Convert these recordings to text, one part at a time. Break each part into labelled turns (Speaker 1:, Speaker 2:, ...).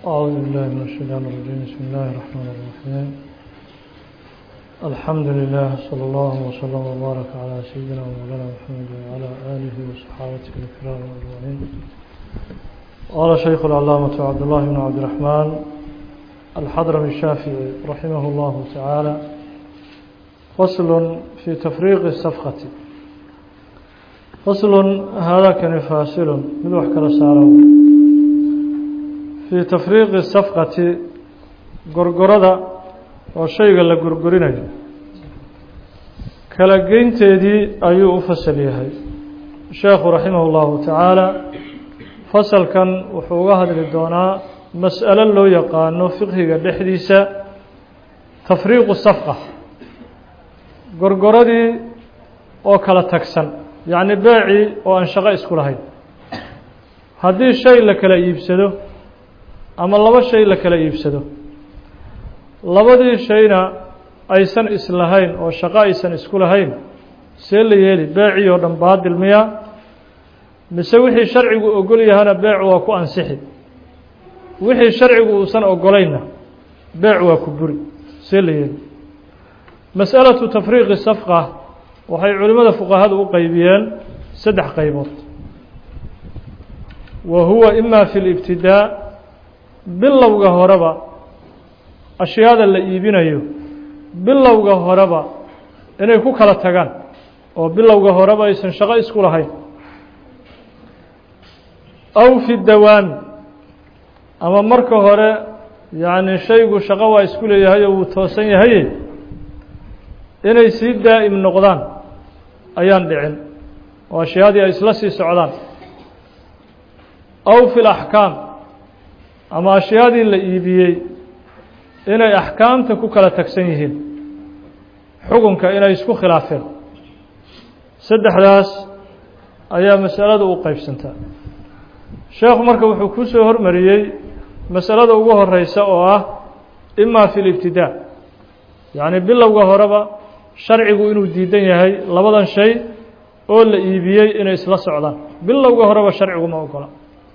Speaker 1: أعوذ بالله من الشيطان الرجيم بسم الله الرحمن الرحيم الحمد لله صلى الله وسلم وبارك على سيدنا ومولانا محمد وعلى آله وصحابته الكرام أجمعين قال شيخ العلامة عبد الله بن عبد الرحمن الحضرمي الشافعي رحمه الله تعالى فصل في تفريق الصفقة فصل هذا كان فاصل من وحكرة سارو في تفريق الصفقة قرقرة وشيء la gurgurinayo kala geynteedii ayuu u fasal yahay sheekhu raximah اllahu tacaala fasalkan wuxuu uga hadli doonaa mas'alo loo yaqaano fiqhiga dhexdiisa tafriiqu safqa gorgoradii oo kala tagsan yacni beecii oo aan shaqo isku lahayn haddii shay la kala iibsado ama laba shay la kala iibsado labadii shayna aysan islahayn oo shaqo aysan isku lahayn see la yeeli beecii oo dhan baadil miya mise wixii sharcigu ogol yahana beecu waa ku ansixi wixii sharcigu uusan ogolaynna beec waa ku buri see la yeeli mas'alatu tafriiqi safqa waxay culimmada fuqahadu u qeybiyeen saddex qaybood wa huwa ima fi libtidaa bilowga horeba ashyaada la iibinayo bilowga horeba inay ku kala tagaan oo bilowga horeba aysan shaqo isku lahayn aw fi dawaami ama marka hore yacni shaygu shaqo waa isku leeyahay oo wuu toosan yahaye inay sii daa'im noqdaan ayaan dhicin oo ashyaadii ay isla sii socdaan aw fi laxkaam ama ashyaadii la iibiyey inay axkaamta ku kala tagsan yihiin xukunka inay isku khilaafeen saddexdaas ayaa masalada u qeybsantaa sheekhu marka wuxuu ku soo hormariyey masalada ugu horeysa oo ah ima fi libtidaa yacni bilowga horeba sharcigu inuu diidan yahay labadan shay oo la iibiyey inay isla socdaan bilowga horeba sharcigu ma ogola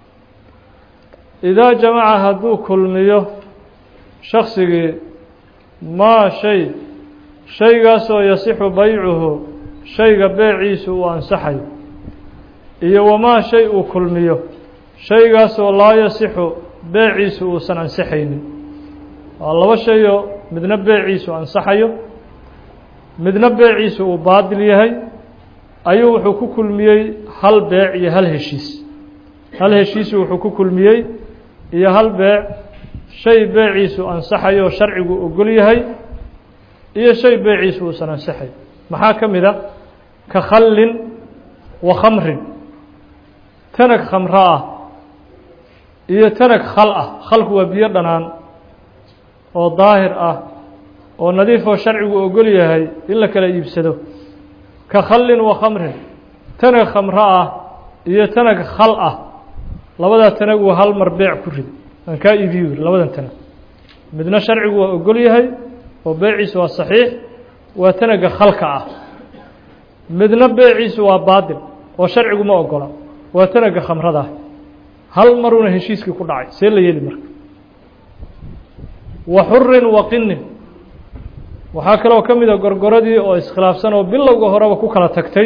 Speaker 1: idaa jamaca hadduu kulmiyo shaksigii maa shay shaygaasoo yasixu baycuhu shayga beeciisu uu ansaxayo iyo wamaa shay uu kulmiyo shaygaasoo laa yasixu beeciisu uusan ansaxaynin waa laba shayoo midna beeciisu ansaxayo midna beeciisu uu baadil yahay ayuu wuxuu ku kulmiyey hal beec iyo hal heshiis hal heshiisu wuxuu ku kulmiyey iyo hal beec shay beeciisu ansaxayo oo sharcigu ogol yahay iyo shay beeciisu uusan ansaxay maxaa ka mid a ka khallin wa khamrin tanag khamro ah iyo tanag khal ah khalku waa biyo dhanaan oo daahir ah oo nadiif oo sharcigu ogol yahay in la kala iibsado ka khallin wa khamrin tanag khamro ah iyo tanag khal ah labadaa tanag waa hal mar beec ku rid aan kaa iibiyo yiri labadan tanag midna sharcigu waa ogol yahay oo beeciisu waa saxiix waa tanaga khalka ah midna beeciisu waa baadil oo sharcigu ma ogola waa tanaga khamrada ah hal maruna heshiiskii ku dhacay see la yeeli marka wa xurin wa qinin waxaa kaloo ka mid a gorgoradii oo iskhilaafsan oo bilowga horeba ku kala tagtay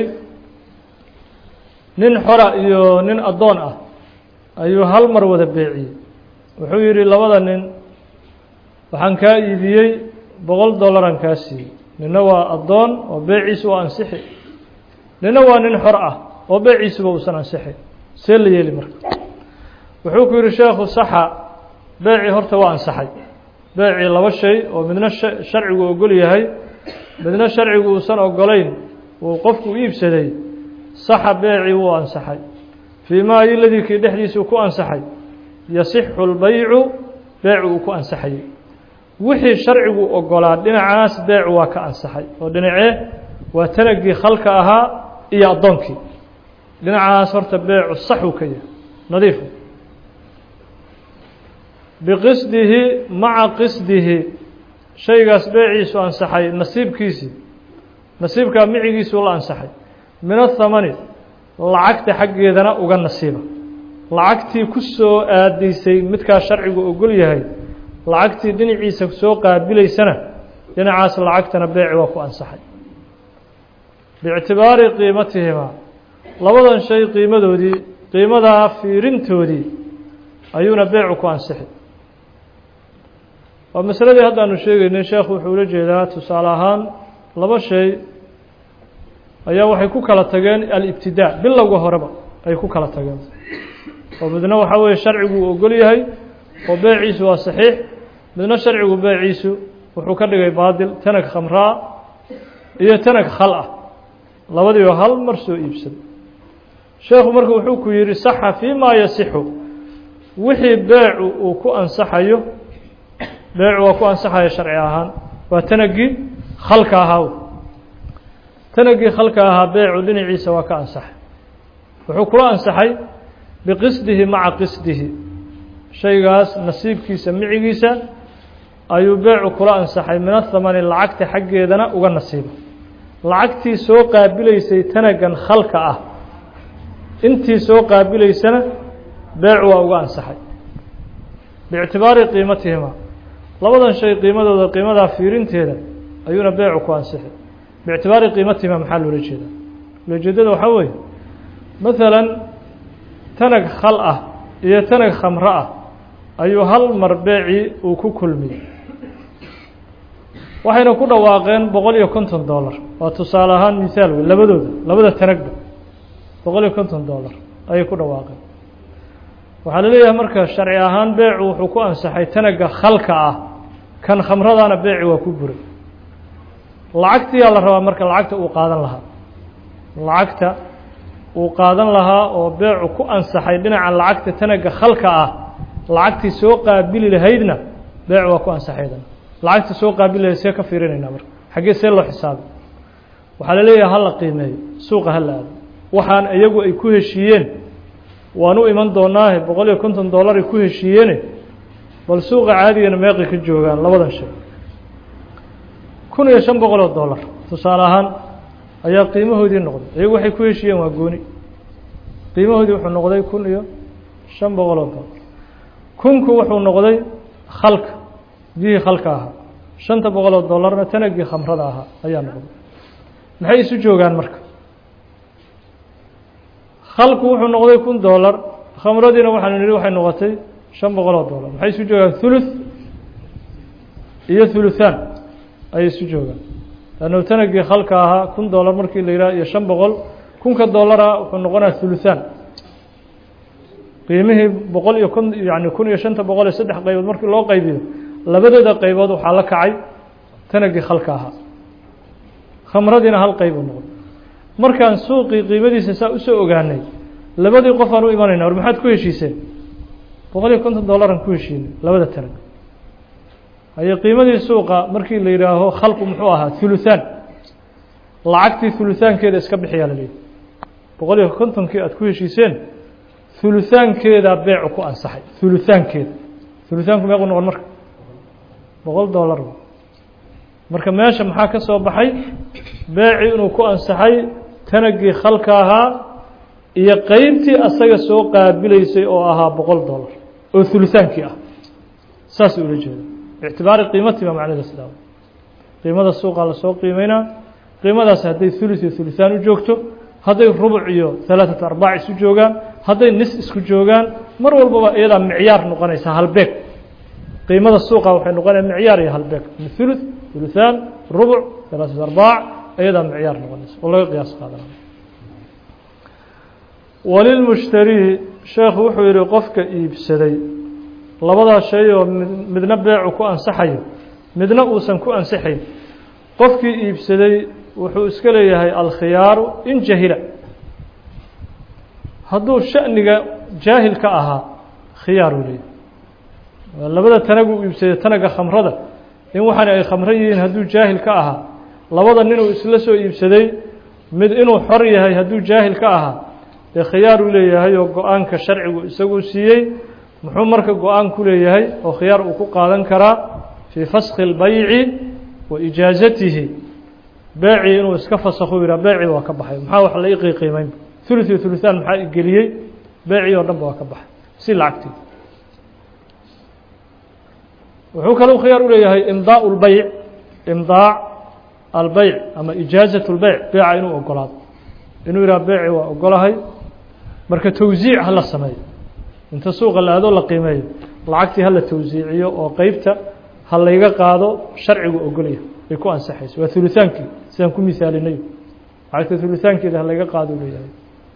Speaker 1: nin xora iyo nin addoon ah ayuu hal mar wada beeciyey wuxuu yidhi labada nin waxaan kaa iibiyey boqol dollaran kaa siiyey nina waa addoon oo beeciisu waa ansixi nina waa nin xor ah oo beeciisuba uusan ansixin see la yeeli marka wuxuu ku yidhi sheekhu saxa beecii horta waa ansaxay beecii laba shay oo midna sharcigu ogol yahay midna sharcigu uusan ogolayn uu qofku iibsaday saxa beecii wuu ansaxay fii maa iladii kii dhexdiisuu ku ansaxay yasixu lbaycu beecu uu ku ansaxayay wixii sharcigu ogolaa dhinacaas beecu waa ka ansaxay oo dhinacee waa tanagii khalka ahaa iyo addoonkii dhinacaas horta beecu saxuu ka yahay nadiifu biqisdihi maca qisdihi shaygaas beeciisu ansaxay nasiibkiisii nasiibkaa micigiisuu la ansaxay min athamani lacagta xaggeedana uga nasiiba lacagtii ku soo aadaysay midkaa sharcigu ogol yahay lacagtii dhinaciisa soo qaabilaysana dhinacaas lacagtana beeci waa ku ansaxay biictibaari qiimatihimaa labadan shay qiimadoodii qiimadaa fiirintoodii ayuuna beecu ku ansixi waa masaladii haddaanu sheegaynay sheekhu wuxuu ula jeedaa tusaale ahaan laba shay ayaa waxay ku kala tageen alibtidaa bilowga horeba ay ku kala tageen oo midna waxaa weeye sharcigu uu ogol yahay oo beeciisu waa saxiix midna sharcigu beeciisu wuxuu ka dhigay baadil tanag khamraa iyo tanag khal ah labadiiba hal mar soo iibsada sheekhu marka wuxuu ku yidhi saxa fii maa yasixu wixii beecu uu ku ansaxayo beecu waa ku ansaxayo sharci ahaan waa tanagii khalka ahaa tanagii khalka ahaa beecu dhinaciisa waa ka ansaxay wuxuu kula ansaxay biqisdihi maca qisdihi shaygaas nasiibkiisa micigiisa ayuu beecu kula ansaxay min athamani lacagta xaggeedana uga nasiiba lacagtii soo qaabilaysay tanagan khalka ah intii soo qaabilaysana beecu waa uga ansaxay biictibaari qiimatihima labadan shay qiimadooda qiimadaa fiirinteeda ayuuna beecu ku ansixi biictibaari qiimatihima maxaa loola jeedaa ulojeedada waxaa weeye maalan tanag khal ah iyo tanag khamro ah ayuu hal mar beecii uu ku kulmiyey waxayna ku dhawaaqeen boqol iyo konton dollar waa tusaale ahaan misaal wey labadooda labada tanagba boqol iyo konton dollar ayay ku dhawaaqeen waxaa la leeyahay marka sharci ahaan beecu wuxuu ku ansaxay tanaga khalka ah kan khamradana beeci waa ku buray lacagtiyaa la rabaa marka lacagta uu qaadan lahaa lacagta uu qaadan lahaa oo beecu ku ansaxay dhinaca lacagta tanaga khalka ah lacagtii soo qaabili lahaydna beecu waa ku ansaxaydan lacagta soo qaabili lahayd see ka fiirinaynaa marka xaggee see loo xisaabay waxaa la leeyahay hala qiimeeyo suuqa hala aado waxaan iyagu ay ku heshiiyeen waan u iman doonaahe boqol iyo konton dollar ay ku heshiiyeene bal suuqa caadigana meeqay ka joogaan labadan shay kun iyo shan boqol oo dollar tusaale ahaan ayaa qiimahoodii noqday iyagu waxay ku heshiiyeen waa gooni qiimahoodii wuxuu noqday kun iyo shan boqol oo dollar kunku wuxuu noqday khalka biyihii khalka ahaa shanta boqol oo dollarna tanagii khamrada ahaa ayaa noqday maxay isu joogaan marka khalku wuxuu noqday kun dollar khamradiina waxaanu nihi waxay noqotay shan boqol oo dollar maxay isu joogaan thuluth iyo thuluthaan ayay isu joogaan lannu tanagii khalka ahaa kun dollar markii la yidhaha iyo shan boqol kunka dollara wuxuu noqonaya thuluthaan qiimihii boqol iyo kun yani kun iyo shanta boqol iyo saddex qaybood markii loo qaybiyo labadooda qaybood waxaa la kacay tanagii khalka ahaa khamradiina hal qayb uu noqday markaan suuqii qiimadiisa saa usoo ogaanay labadii qof aan u imanayna war maxaad ku heshiiseen boqol iyo konton dollaran ku heshiinay labada tanag haye qiimadii suuqa markii la yidhaaho khalku muxuu ahaa huluthaan lacagtii huluthaankeeda iska bixiyaa la leeyahy boqol iyo kontonkii aad ku heshiiseen huluthaankeedaa beecu ku ansaxay huluthaankeeda huluthaanku meequ noqon marka boqol dollar marka meesha maxaa ka soo baxay beeci inuu ku ansaxay tanagii khalka ahaa iyo qeybtii asaga soo qaabilaysay oo ahaa boqol dollar oo hulutaankii ah saas ula jeeda ictibaari qiimatii baa macnada sidaa qiimada suuqaa lasoo qiimeynaa qiimadaas hadday thuluth iyo thuluthaan u joogto hadday rubuc iyo halaaثatu arbaac isu joogaan hadday nis isku joogaan mar walbaba iyadaa micyaar noqonaysa halbeeg qiimada suuqa waxay noqonaya micyaar iyo halbeeg thuluth thuluthaan rubuc halaaثatu arbaac iyadaa micyaar noqonaysa oo laga qiyaas qaadanaya walilmushtarii sheekhu wuxuu yihi qofka iibsaday labadaa shay oo midna beecu ku ansaxayo midna uusan ku ansixayn qofkii iibsaday wuxuu iska leeyahay alkhiyaaru in jahila hadduu shaniga jaahil ka ahaa khiyaar uu leeyahay labada tanag uu iibsaday tanaga khamrada in waxaana ay khamro yihiin hadduu jaahil ka ahaa labada ninuu isla soo iibsaday mid inuu xor yahay hadduu jaahil ka ahaa dee khiyaar uu leeyahay oo go-aanka sharcigu isaguu siiyey muxuu marka go-aan ku leeyahay oo khiyaar uu ku qaadan karaa fii faskhi اlbayci wa ijaazatihi beecii inuu iska fasakhu yihaa beecii waa ka baxay maxaa wax la iqiiqiimeyn thuluth iyo thuluthaan maxaa igeliyey beecii oo dhan ba waa ka baxay si lacagtii wuxuu kalou khiyaar u leeyahay imdaa lbeyc imdaac albeyc ama ijaazat lbeyc beeca inuu ogolaado inuu yidhaha beeci waa ogolahay marka tawsiic hala sameeyo inta suuqa la aadoo la qiimeeyo lacagtii hala tawsiiciyo oo qeybta ha layga qaado sharcigu ogolya ay ku ansaxayso waa hulutaankii sidaan ku misaalinay lacagta hulutaankeeda ha layga qaado leeyahay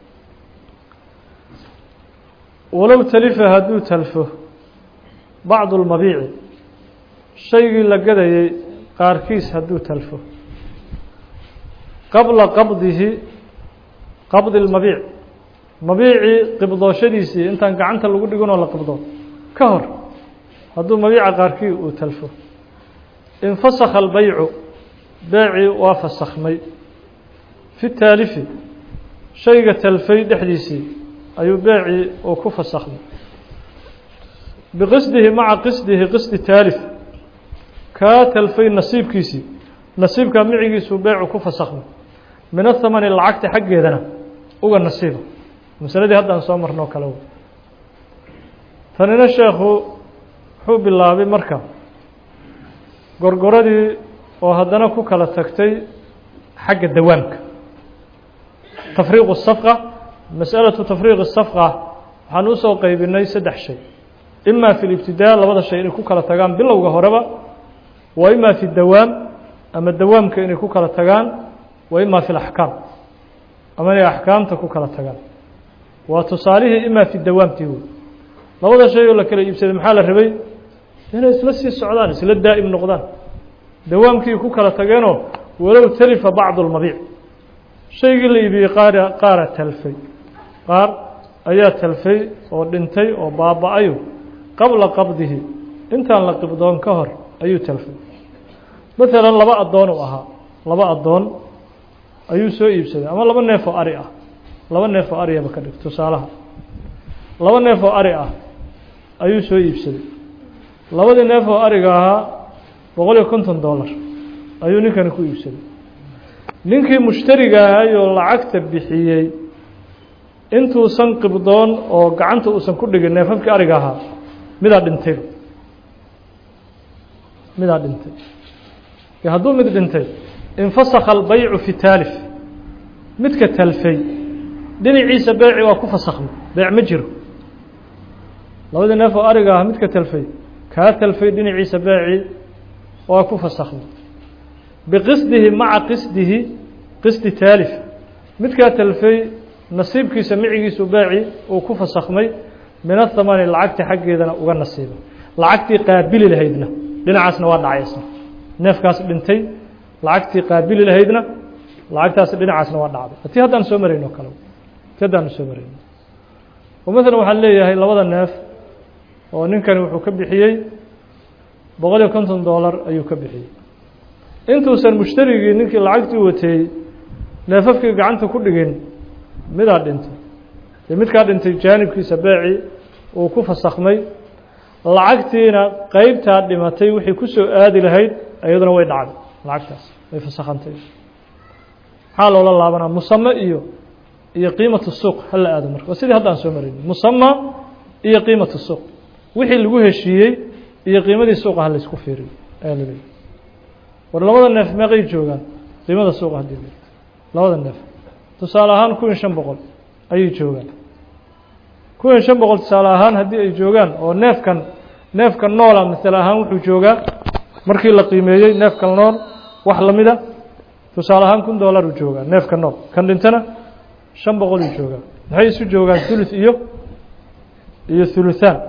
Speaker 1: walow talifa hadduu talfo bacdu lmabiici shaygii la gadayay qaarkiis hadduu talfo qabla qabdihi qabdi lmabiic mabiicii qibdooshadiisii intaan gacanta lagu dhiginoo la qibdo ka hor hadduu mabiica qaarkii uu talfo infasakha albeycu beecii waa fasakhmay fi taalifi shayga talfay dhexdiisii ayuu beecii uu ku fasakhmay biqisdihi maca qisdihi qisdi taalif kaa talfay nasiibkiisii nasiibkaa micigiisuu beecu ku fasakhmay min athamani lacagta xaggeedana uga nasiiba masaladii haddaan soo marnoo kale tanina sheekhu wuxuu bilaabay marka gorgoradii oo haddana ku kala tagtay xagga dawaamka tafriiqu safqa masalatu tafriiqi safqa waxaan usoo qeybinay saddex shay ima fi libtidaa labada shay inay ku kala tagaan bilowga horeba wa ima fi dawaam ama dawaamka inay ku kala tagaan wa ima fi laxkaam ama inay axkaamta ku kala tagaan waa tusaalihii ima fi dawaamtii wey labada shay oo la kala iibsaday maxaa la rabay inay isla sii socdaan isla daa'im noqdaan dawaamkii ku kala tageenoo walow talifa bacdu lmabiic shaygii la iibiyey qaara qaara talfay qaar ayaa talfay oo dhintay oo baaba-ayo qabla qabdihi intaan la qibdoon ka hor ayuu talfay maalan laba addoon uu ahaa laba addoon ayuu soo iibsaday ama laba neef oo ari ah laba neef oo ariyaba ka dhig tusaalaha laba neef oo ari ah ayuu soo iibsaday labadii neef oo ariga ahaa boqol iyo konton dollar ayuu ninkani ku iibsaday ninkii mushtariga ahayoo lacagta bixiyey intuusan qibdoon oo gacanta uusan ku dhigin neefafkii ariga ahaa midaa dhintayba midaa dhintay hadduu mid dhintay infasakha albeycu fi taalif midka talfay dhinaciisa beeci waa ku fasakhmay beec ma jiro labadii neef oo ariga ah midka talfay kaa talfay dhinaciisa beeci waa ku fasakhmay biqisdihi maca qisdihi qisdi taalif midkaa talfay nasiibkiisa micigiisu beeci uu ku fasakhmay min athamani lacagta xaggeedana uga nasiiba lacagtii qaabili lahaydna dhinacaasna waa dhacay isna neefkaas dhintay lacagtii qaabili lahaydna lacagtaas dhinacaasna waa dhacday tii haddaan soo marayno kale ti haddaanu soo marayno oo maalan waxaan leeyahay labada neef oo ninkani wuxuu ka bixiyey boqol iyo konton dollar ayuu ka bixiyey intuusan mushtarigii ninkii lacagtii wateeyey neefafkii gacanta ku dhigin midaa dhintay dee midkaa dhintay jaanibkiisa beeci uu ku fasakhmay lacagtiina qeybtaa dhimatay wixii ku soo aadi lahayd iyaduna way dhacday lacagtaas way fasakhantay maxaa loola laabanaa musame iyo iyo qiimatu suuq hala aado marka waa sidii hadda aan soo marayno musama iyo qiimatu suuq wixii lagu heshiiyey iyo qiimadii suuqa ha laysku fiiriyo ayaa laleeyahy war labada neef meeqay joogaan qiimada suuqa haddii la labada neef tusaale ahaan kun iyo shan boqol ayay joogaan kun iyo shan boqol tusaale ahaan haddii ay joogaan oo neefkan neefkan noola masale ahaan wuxuu joogaa markii la qiimeeyey neefkan nool wax lamida tusaale ahaan kun dollar uu joogaa neefka nool kan dhintana shan boqol uu joogaa maxay isu joogaan thuluth iyo iyo thuluthaan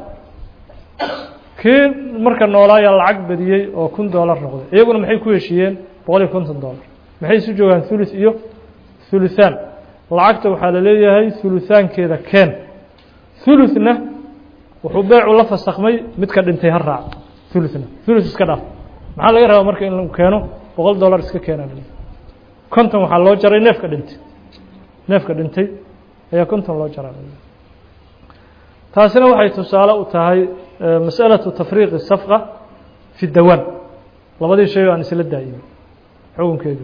Speaker 1: kii marka noolaayaa lacag badiyey oo kun dollar noqday iyaguna maxay ku heshiiyeen boqol iyo konton dollar maxay isu joogaan thuluth iyo thuluthaan lacagta waxaa la leeyahay thuluthaankeeda keen thuluthna wuxuu beecu la fasakhmay midka dhintay ha raac thuluthna thuluth iska dhaaf maxaa laga rabaa marka in lagu keeno boqol dollar iska keenaa konton waxaa loo jaray neefka dhintay neefka dhintay ayaa konton loo jaraa taasina waxay tusaale u tahay masأalaةu tafriiqi safqa fi dawaan labadii shay o aan isla daa'imay xukunkeedu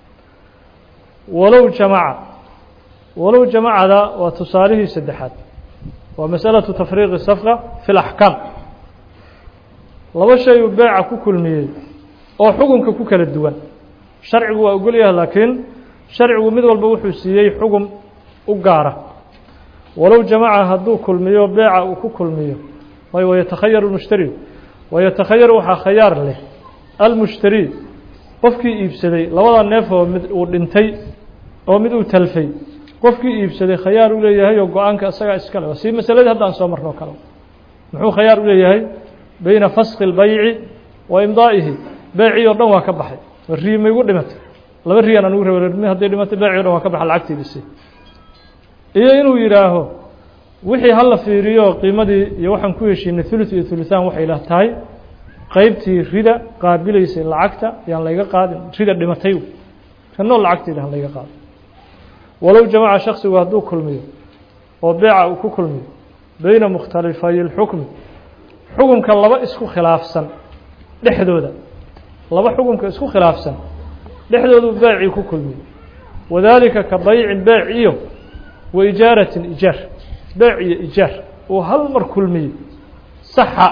Speaker 1: walow jamaca walow jamacada waa tusaalihii saddexaad waa masalaةu tafriiqi safqa fi اlaxkaam laba shay uu beeca ku kulmiyey oo xukunka ku kala duwan sharcigu waa ogol yahay laakiin sharcigu mid walba wuxuu siiyey xugum u gaara walow jamaca hadduu kulmiyo beeca uu ku kulmiyo way wayatakhayaru اlmushtari wayatakhayaru waxaa khayaar leh almushtari qofkii iibsaday labada neef oo mid uu dhintay oo mid uu talfay qofkii iibsaday khayaar u leeyahay oo go-aanka isagaa iskale waa sii masaladii hadda aan soo marno kale muxuu khayaar u leeyahay beyna faski اlbayci wa imdaa'ihi beecii oo dhan waa ka baxay rii ma igu dhimatay laba riyan anugu raba hadday dhimatay beecii o dhan waa ka baxa lacagtiidisi iyo inuu yidhaaho wixii hala fiiriyo qiimadii iyo waxaan ku heshiinay thuluth iyo thuluthaan waxay lah tahay qeybtii rida qaabilaysay lacagta yaan layga qaadin rida dhimatay kanoo lacagtayda han layga qaadin walow jamaca shaksigu hadduu kulmiyo oo beeca uu ku kulmiyo beyna mukhtalifay اlxukmi xukunka laba isku khilaafsan dhexdooda laba xukunka isku khilaafsan dhexdoodu beecii ku kulmiyo wadaalika ka baycin beec iyo wa ijaaratin ijaar beec iyo ijaar uu hal mar kulmiyey saxa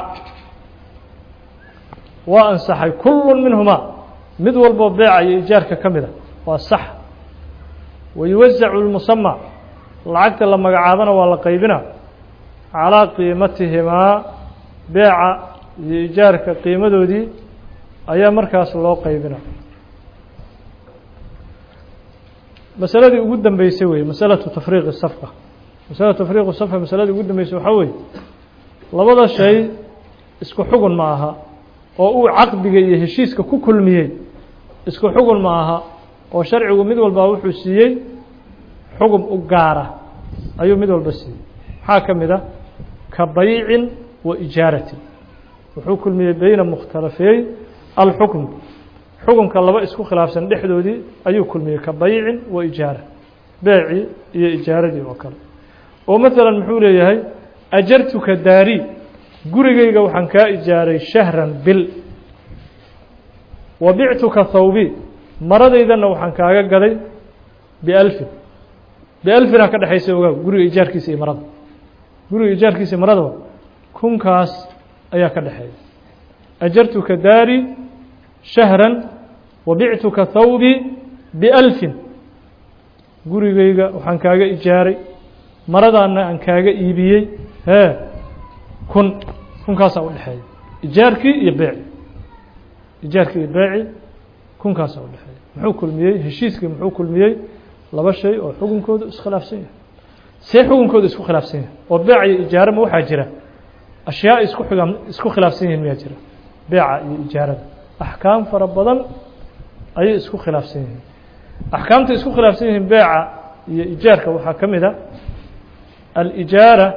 Speaker 1: waa ansaxay kullu minhumaa mid walboo beeca iyo ijaarka ka mida waa sax wayuwasacu lmusama lacagta la magacaabana waa la qaybina calaa qiimatihimaa beeca iyo ijaarka qiimadoodii ayaa markaas loo qaybina masaladii ugu dambeysay wey masalatu tafriiqi safqa masalatu tafriiqi safqa masaladii ugu dambeysay waxaa weeye labada shay isku xugun ma aha oo uu caqdiga iyo heshiiska ku kulmiyey isku xugun ma aha oo sharcigu mid walbaa wuxuu siiyey xugum u gaara ayuu mid walba siiyey maxaa ka mid a ka baycin wa ijaaratin wuxuu kulmiyey beyna mukhtalafeey alxukm xukunka laba isku khilaafsan dhexdoodii ayuu kulmiyey ka baycin wa ijaara beecii iyo ijaaradii oo kale oo maalan muxuu leeyahay ajartuka daari gurigayga waxaan kaa ijaaray shahran bil wa bictuka thawbi maradaydana waxaan kaaga gaday bialfin bialfinaa ka dhexaysa ogaa guriga ijaarkiisa iyo marada guriga ijaarkiisa iyo maradaba kunkaas ayaa ka dhexeeya ajartuka daari shahran wa bictuka thawbi bialfin gurigayga waxaan kaaga ijaaray maradaana aan kaaga iibiyey hee kun kunkaasaa u dhexeeya ijaarkii iyo beeci ijaarkii iyo beeci kunkaasaa u dhexeeya muxuu kulmiyey heshiiskii muxuu kulmiyey laba shay oo xukunkooda iskhilaafsan yahay see xukunkooda isku khilaafsan yahay oo beec iyo ijaarama waxaa jira ashyaa isku xiga isku khilaafsan yihiin miyaa jira beeca iyo ijaarada axkaam fara badan ayay isku khilaafsan yihiin axkaamta isku khilaafsan yihiin beeca iyo ijaarka waxaa ka mid a alijaara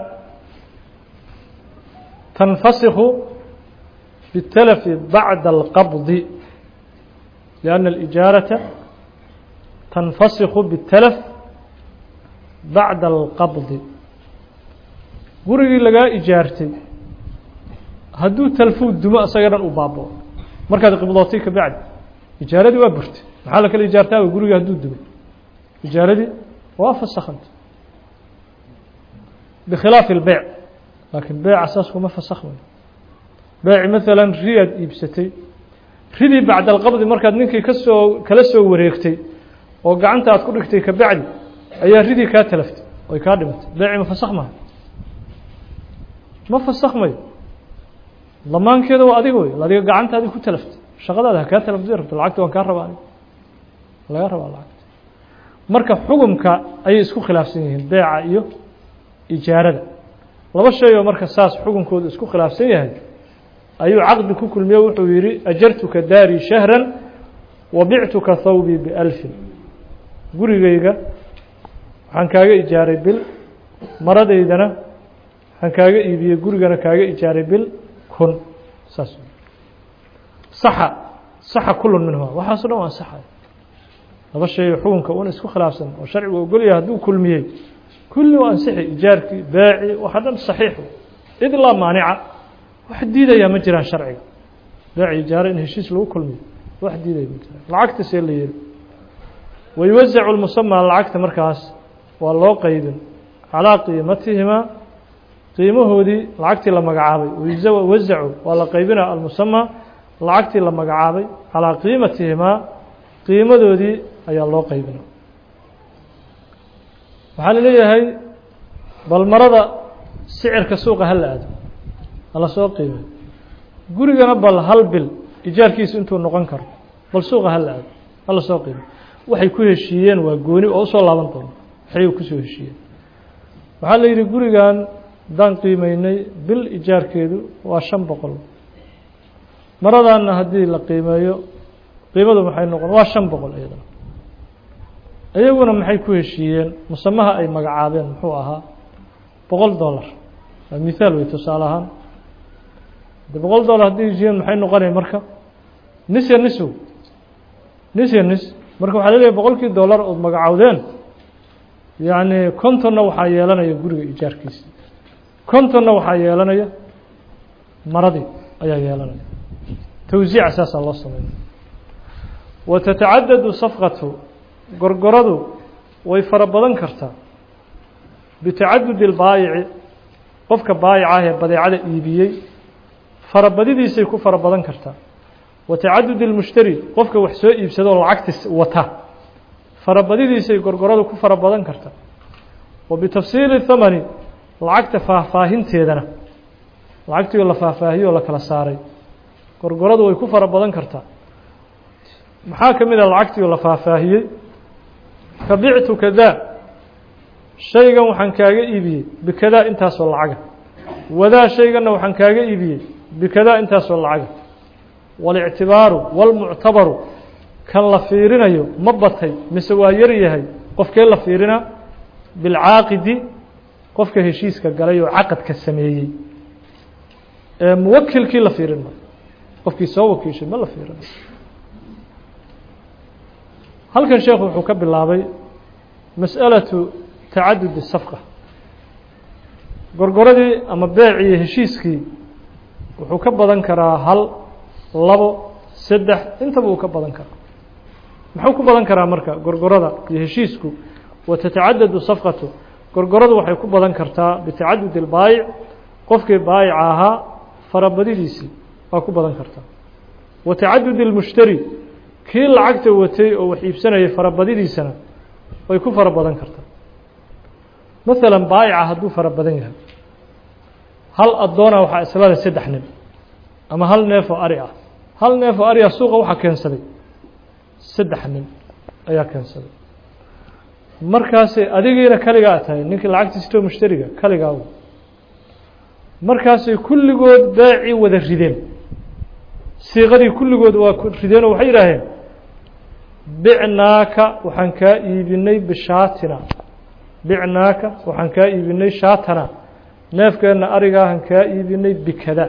Speaker 1: tanfasikhu biاtalafi bacda alqabdi lianna alijaarata tanfasikhu biاtalaf bacda alqabdi gurigii lagaa ijaartay hadduu talfuu dumo isaga dhan u baabao markaad qibdootay ka bacdi ijaaradii waa burtay maxaa la kala ijaartaaba gurigii hadduu dumay ijaaradii waa fasakhanta bikhilaafi اlbeyc laakiin beeca saas kuma fasakhmayo beeci maalan riyaad iibsatay ridii bacda alqabdi markaad ninkii kasoo kala soo wareegtay oo gacanta aad ku dhigtay ka bacdi ayaa ridii kaa talaftay oy kaa dhimatay beeci ma fasakh maha ma fasakhmayo damaankeeda waa adiga wey adiga gacantaadii ku talaftay shaqadaada hakaa talafdi rabto lacagta waan kaa rabaa anig laga rabaa lacagta marka xukumka ayay isku khilaafsan yihiin beeca iyo ijaarada laba shay oo marka saas xukunkooda isku khilaafsan yahay ayuu caqdi ku kulmiye wuxuu yihi ajartuka daari shahran wa bictuka thawbii bialfin gurigayga waxaan kaaga ijaaray bil maradaydana waxaan kaaga iibiyey gurigana kaaga ijaaray bil kun saas saxa saxa kulun minhuma waxaaso dhan waa saxay laba shay xukunka una isku khilaafsan oo sharcigu ogolyahay hadduu kulmiyey kulli waa ansixi ijaarkii baaci waxa dhan saxiix id laa maanica wax diidayaa ma jiraan sharciga baaci ijaaro in heshiis lagu kulmiyo wax diidaya ma jiraan lacagta see la yeeli wayuwasacu lmusamaa lacagta markaas waa loo qaybin calaa qiimatihimaa qiimahoodii lacagtii la magacaabay wazacu waa la qaybina almusama lacagtii la magacaabay calaa qiimatihimaa qiimadoodii ayaa loo qaybina waxaa la leeyahay bal marada sicirka suuqa ha la aado hala soo qiimay gurigana bal hal bil ijaarkiisu intuu noqon karo bal suuqa ha la aado hala soo qiimay waxay ku heshiiyeen waa gooni oo usoo laaban doono waxay kusoo heshiiyeen waxaa la yidhi gurigan haddaan qiimeynay bil ijaarkeedu waa shan boqol maradaanna haddii la qiimeeyo qiimadu maxay noqon waa shan boqol iyadana iyaguna maxay ku heshiiyeen musamaha ay magacaabeen muxuu ahaa boqol dollar waa mithaal wey tusaale ahaan de boqol dollar haddii heshiiyeen maxay noqonaya marka nis ya nisow nis ya nis marka waxaa laleeyahay boqolkii dollar ood magacaawdeen yacni kontonna waxaa yeelanaya guriga ijaarkiisa kontonna waxaa yeelanaya maradii ayaa yeelanaya towsiica saasaa loo sameynaya wa tatacadadu safqatu gorgoradu way fara badan kartaa bitacadudi اlbaayici qofka baayica ah ee badeecada iibiyey farabadidiisay ku fara badan kartaa wa tacadudi اlmushtari qofka wax soo iibsado oo lacagti wata farabadidiisay gorgoradu ku fara badan kartaa wa bitafsiili thamani lacagta faahfaahinteedana lacagtii oo la faahfaahiyo oo la kala saaray gorgoradu way ku fara badan kartaa maxaa ka mid a lacagtii oo la faahfaahiyey ka bictu kadaa shaygan waxaan kaaga iibiyey bikadaa intaasoo lacaga wadaa shayganna waxaan kaaga iibiyey bikadaa intaasoo lacaga waاlictibaaru wاlmuctabaru kan la fiirinayo ma batay mise waa yar yahay qofkee la fiirinaa bilcaaqidi qofka heshiiska galay oo caqadka sameeyey ee muwakilkii la fiirin ma qofkii soo wakiishay ma la fiirina halkan sheekhu wuxuu ka bilaabay masأalaةu tacadudi safqa gorgoradii ama beecii heshiiskii wuxuu ka badan karaa hal labo saddex intaba uu ka badan karaa muxuu ku badan karaa marka gorgorada iyo heshiisku wa tatacadadu safqatu gorgoradu waxay ku badan kartaa bitacadudi اlbaayic qofkii baayica ahaa farabadidiisii waa ku badan kartaa wa tacadudi اlmushtari kii lacagta watay oo wax iibsanayay farabadidiisana way ku fara badan kartaa masalan baayica hadduu fara badan yahay hal addoona waxaa islada saddex nin ama hal neef oo ari ah hal neef oo ari ah suuqa waxaa keensaday saddex nin ayaa keensaday markaasay adigiina kaligaa tahay ninkii lacagta sitoo mushtariga kaligaa markaasay kulligood beecii wada rideen siiqadii kulligood waa rideen oo waxay yidhaaheen bicnaaka waxaan kaa iibinay bishaatina bicnaaka waxaan kaa iibinay shaatana neefkeenna arigaahan kaa iibinay bikada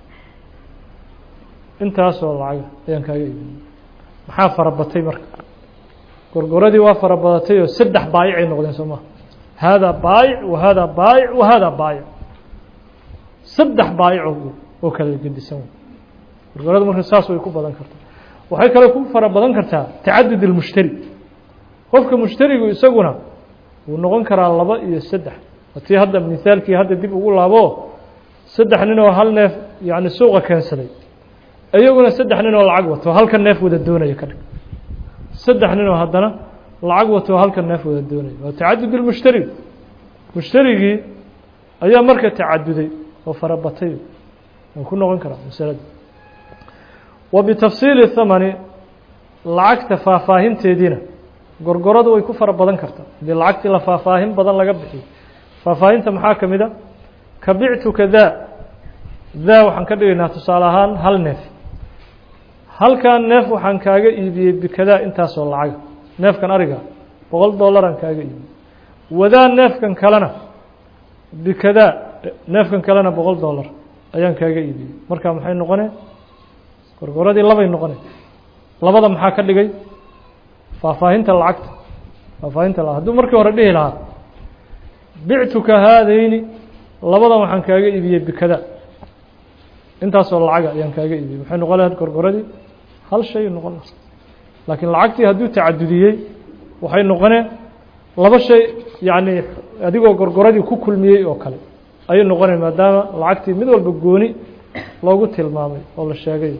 Speaker 1: intaasoo lacaga ayaan kaaga iibinay maxaa farabatay marka gorgoradii waa farabadatay oo saddex baayicay noqdeen soo maha haadaa baayic wa haadaa baayic wa haadaa baayic saddex baayico oo kala gedisan gorgorada marka saas way ku badan kartaa waxay kale ku fara badan kartaa tacadud اlmushtari qofka mushtarigu isaguna wuu noqon karaa laba iyo saddex tii hadda misaalkii hadda dib ugu laabo saddex nin oo hal neef yani suuqa keensaday iyaguna saddex nin oo lacag wato halka neef wada doonaya ka dhig saddex nin oo haddana lacag wato halka neef wada doonaya waa tacadud اlmushtari mushtarigii ayaa marka tacaduday oo farabatay wuu ku noqon karaa masalada wa bitafsiili thamani lacagta faahfaahinteediina gorgoradu way ku fara badan kartaa haddii lacagtii la faahfaahin badan laga bixiyo faahfaahinta maxaa ka mid a ka bictuka daa daa waxaan ka dhigaynaa tusaale ahaan hal neef halkan neef waxaan kaaga iibiyey bikadaa intaasoo lacaga neefkan ariga boqol dollaraan kaaga iibiyey wadaa neefkan kalena bikadaa neefkan kalena boqol dollar ayaan kaaga iibiyey marka maxay noqonee gorgoradii labay noqonay labada maxaa ka dhigay faahfaahinta lacagta faahfaahinta la hadduu markii hore dhihi lahaa bictuka haadayni labadan waxaan kaaga iibiyey bikada intaasoo lacaga ayaan kaaga iibiyey maxay noqon lahayd gorgoradii hal shay noqon laha laakiin lacagtii hadduu tacadudiyey waxay noqoneen laba shay yacni adigoo gorgoradii ku kulmiyey oo kale ayuu noqonaya maadaama lacagtii mid walba gooni loogu tilmaamay oo la sheegay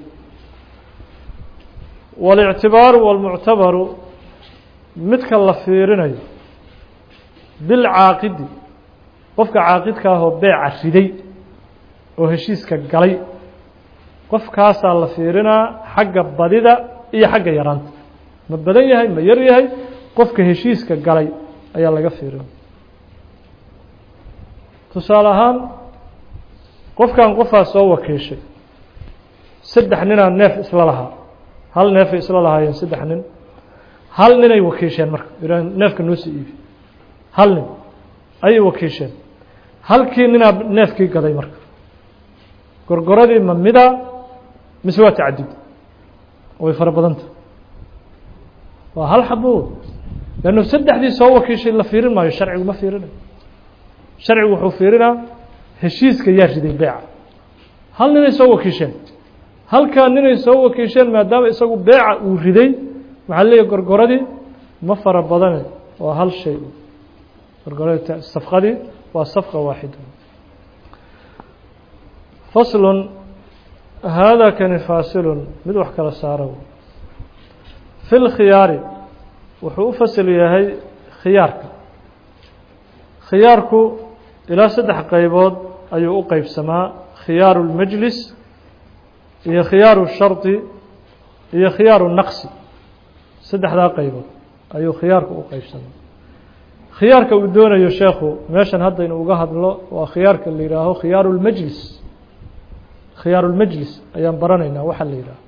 Speaker 1: waاlictibaaru wاlmuctabaru midka la fiirinayo bilcaaqidi qofka caaqidka ahoo beeca riday oo heshiiska galay qofkaasaa la fiirinaa xagga badida iyo xagga yaraanta ma badan yahay ma yar yahay qofka heshiiska galay ayaa laga fiirina tusaale ahaan qofkan qofaa soo wakiishay saddex ninaa neef isla lahaa hal neefay isla lahaayeen saddex nin hal ninay wakiisheen marka ihaa neefka noo soo iibi hal nin ayay wakiisheen halkii ninaa neefkii gaday marka gorgoradii ma mida mise waa tacadud way fara badanta waa hal xabo lannu saddexdii soo wakiishay la fiirin maayo sharcigu ma fiirinayo sharcigu wuxuu fiirinaa heshiiska yaa riday beeca hal ninay soo wakiisheen halkaa ninay soo wakiisheen maadaama isagu beeca uu riday waxaa leeyahy gorgoradii ma fara badane waa hal shay gorgoradii safqadii waa safqa waaxida faslun haadaa kani faasilun mid wax kala saaro fi lkhiyaari wuxuu u fasil yahay khiyaarka khiyaarku ilaa saddex qaybood ayuu u qeybsamaa khiyaaru اlmajlis iyo khiyaaru shardi iyo khiyaaru naqsi saddexdaa qaybood ayuu khiyaarku u qeybsamaa khiyaarka uu doonayo sheekhu meeshan hadda inuu uga hadlo waa khiyaarka la yihaaho khiyaaru اlmajlis khiyaaru اlmajlis ayaan baranaynaa waxaa la yidhaaho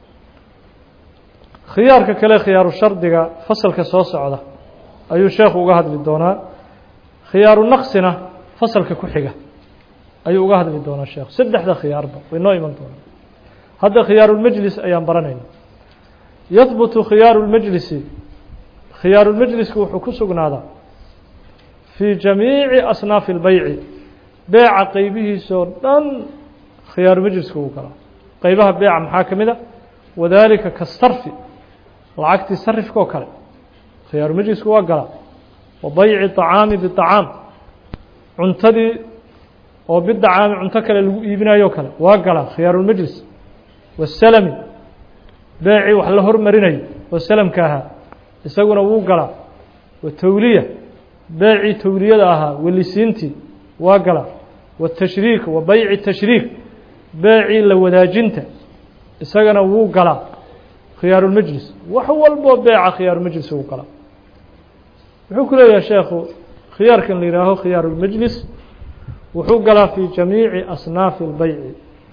Speaker 1: khiyaarka kale khiyaaru shardiga fasalka soo socda ayuu sheekhu uga hadli doonaa khiyaaru naqsina fasalka ku xiga ayuu uga hadli doonaa sheekhu saddexda khiyaarba way noo iman doonaa hadda khiyaaru lmajlis ayaan baranayna yahbutu khiyaaru lmajlisi khiyaaru lmajlisku wuxuu ku sugnaadaa fii jamiici asnaafi اlbeyci beeca qeybihiisoo dhan khiyaaru majlisku uu galaa qeybaha beeca maxaa ka mid a wadaalika kasarfi lacagtii sarifka oo kale khiyaaru majlisku waa galaa wa bayci طacaami biطacaam cuntadii oo bidacaami cunto kale lagu iibinayo kale waa galaa khiyaarulmajlis wasalami beecii wax la hormarinayo oo salamka ahaa isaguna wuu galaa watawliya beecii tawliyada ahaa welisiintii waa galaa watashriik wa bayci tashriik beecii la wadaajinta isagana wuu galaa khiyaarulmajlis wax walboo beeca khiyaarumajlis wuu galaa wuxuu ku leeyahay sheekhu khiyaarkan la yihaaho khiyaarulmajlis wuxuu galaa fii jamiici asnaafi اlbeyci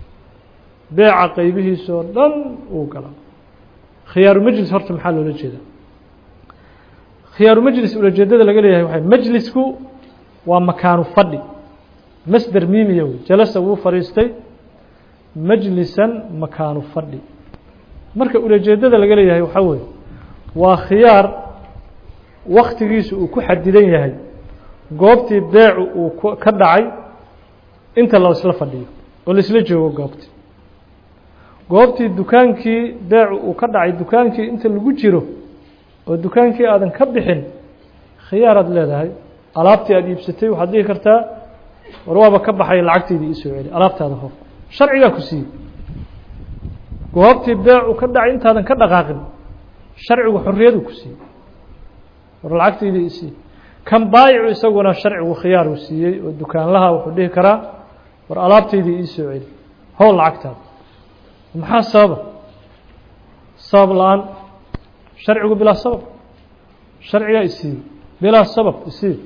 Speaker 1: beeca qeybihiisoo dhan wuu galaa khiyaarumajlis horta maxaa loola jeedaa khiyaarumajlis ulajeedada laga leeyahay waay majlisku waa makaanu fadhi masder miimiya wey jalasa wuu fadhiistay majlisan makaanu fadhi marka ulajeedada laga leeyahay waxaa weeye waa khiyaar waktigiisu uu ku xadidan yahay goobtii beecu uu ka dhacay inta la isla fadhiyo oo laisla joogo goobtii goobtii dukaankii beecu uu ka dhacay dukaankii inta lagu jiro oo dukaankii aadan ka bixin khiyaaraad leedahay alaabtii aada iibsatay waxaad dhihi kartaa war waaba ka baxay lacagteydii iisoo celi alaabtaada hor sharcigaa ku siiyey goobtii beecu ka dhacay intaadan ka dhaqaaqin sharcigu xorriyadu ku siiyey war lacagteydii isii kan baayicu isaguna sharcigu khiyaar uu siiyey oo dukaanlaha wuxuu dhihi karaa war alaabteydii iisoo celi howl lacagtaada maxaa sababa sabab la-aan sharcigu bilaa sabab sharcigaa isiiyey bilaa sabab isiiye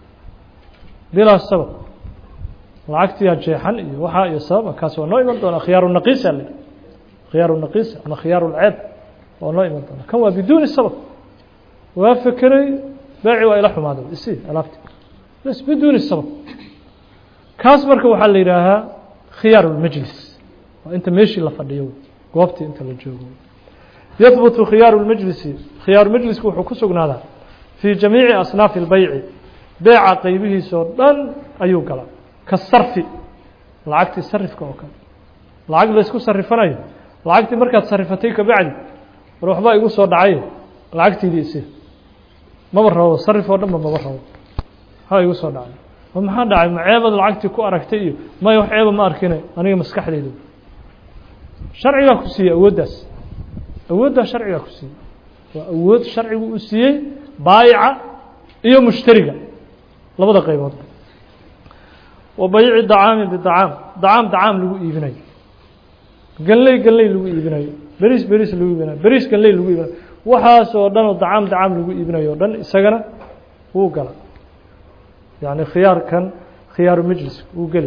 Speaker 1: bilaa sabab lacagtiyaa jeexan iyo waxaa iyo sababa kaas waa noo iman doonaa khiyaaru naqiisa le khiyaaru naqiisa ama khiyaaru lceeb waa noo iman doonaa kan waa biduuni sabab waa fekeray beeci waa ila xumaaday isii alaabti bas biduuni sabab kaas marka waxaa la yidhaahaa khiyaaru lmajlis waa inta meeshii la fadhiyo goobtii inta la joogo yahbutu khiyaaru lmajlisi khiyaaru majlisku wuxuu ku sugnaadaa fii jamiici asnaafi اlbeyci beeca qeybihiisoo dhan ayuu galaa ka sarfi lacagtii sarifka oo kale lacag laysku sarifanayo lacagtii markaad sarifatay kabacdi war waxbaa igu soo dhacay lacagtiidii isi maba rabo sarif oo dhan ba maba rabo waxbaa igu soo dhacay oo maxaa dhacay ma ceebad lacagtii ku aragtay iyo maya wax ceeba ma arkine aniga maskaxdeyda sharcigaa ku siiyey awooddaas awooddaa sharcigaa ku siiyey waa awood sharcigu uu siiyey baayica iyo mushtariga labada qaybood wa bayci dacaami bidacaam dacaam dacaam lagu iibinayo ganley ganley lagu iibinayo beriis beriis lagu iibinayo beriis ganley lagu iibinayo waxaas oo dhan oo dacaam dacaam lagu iibinayo o dhan isagana wuu gala yacni khiyaarkan khiyaaru majlis wuu geli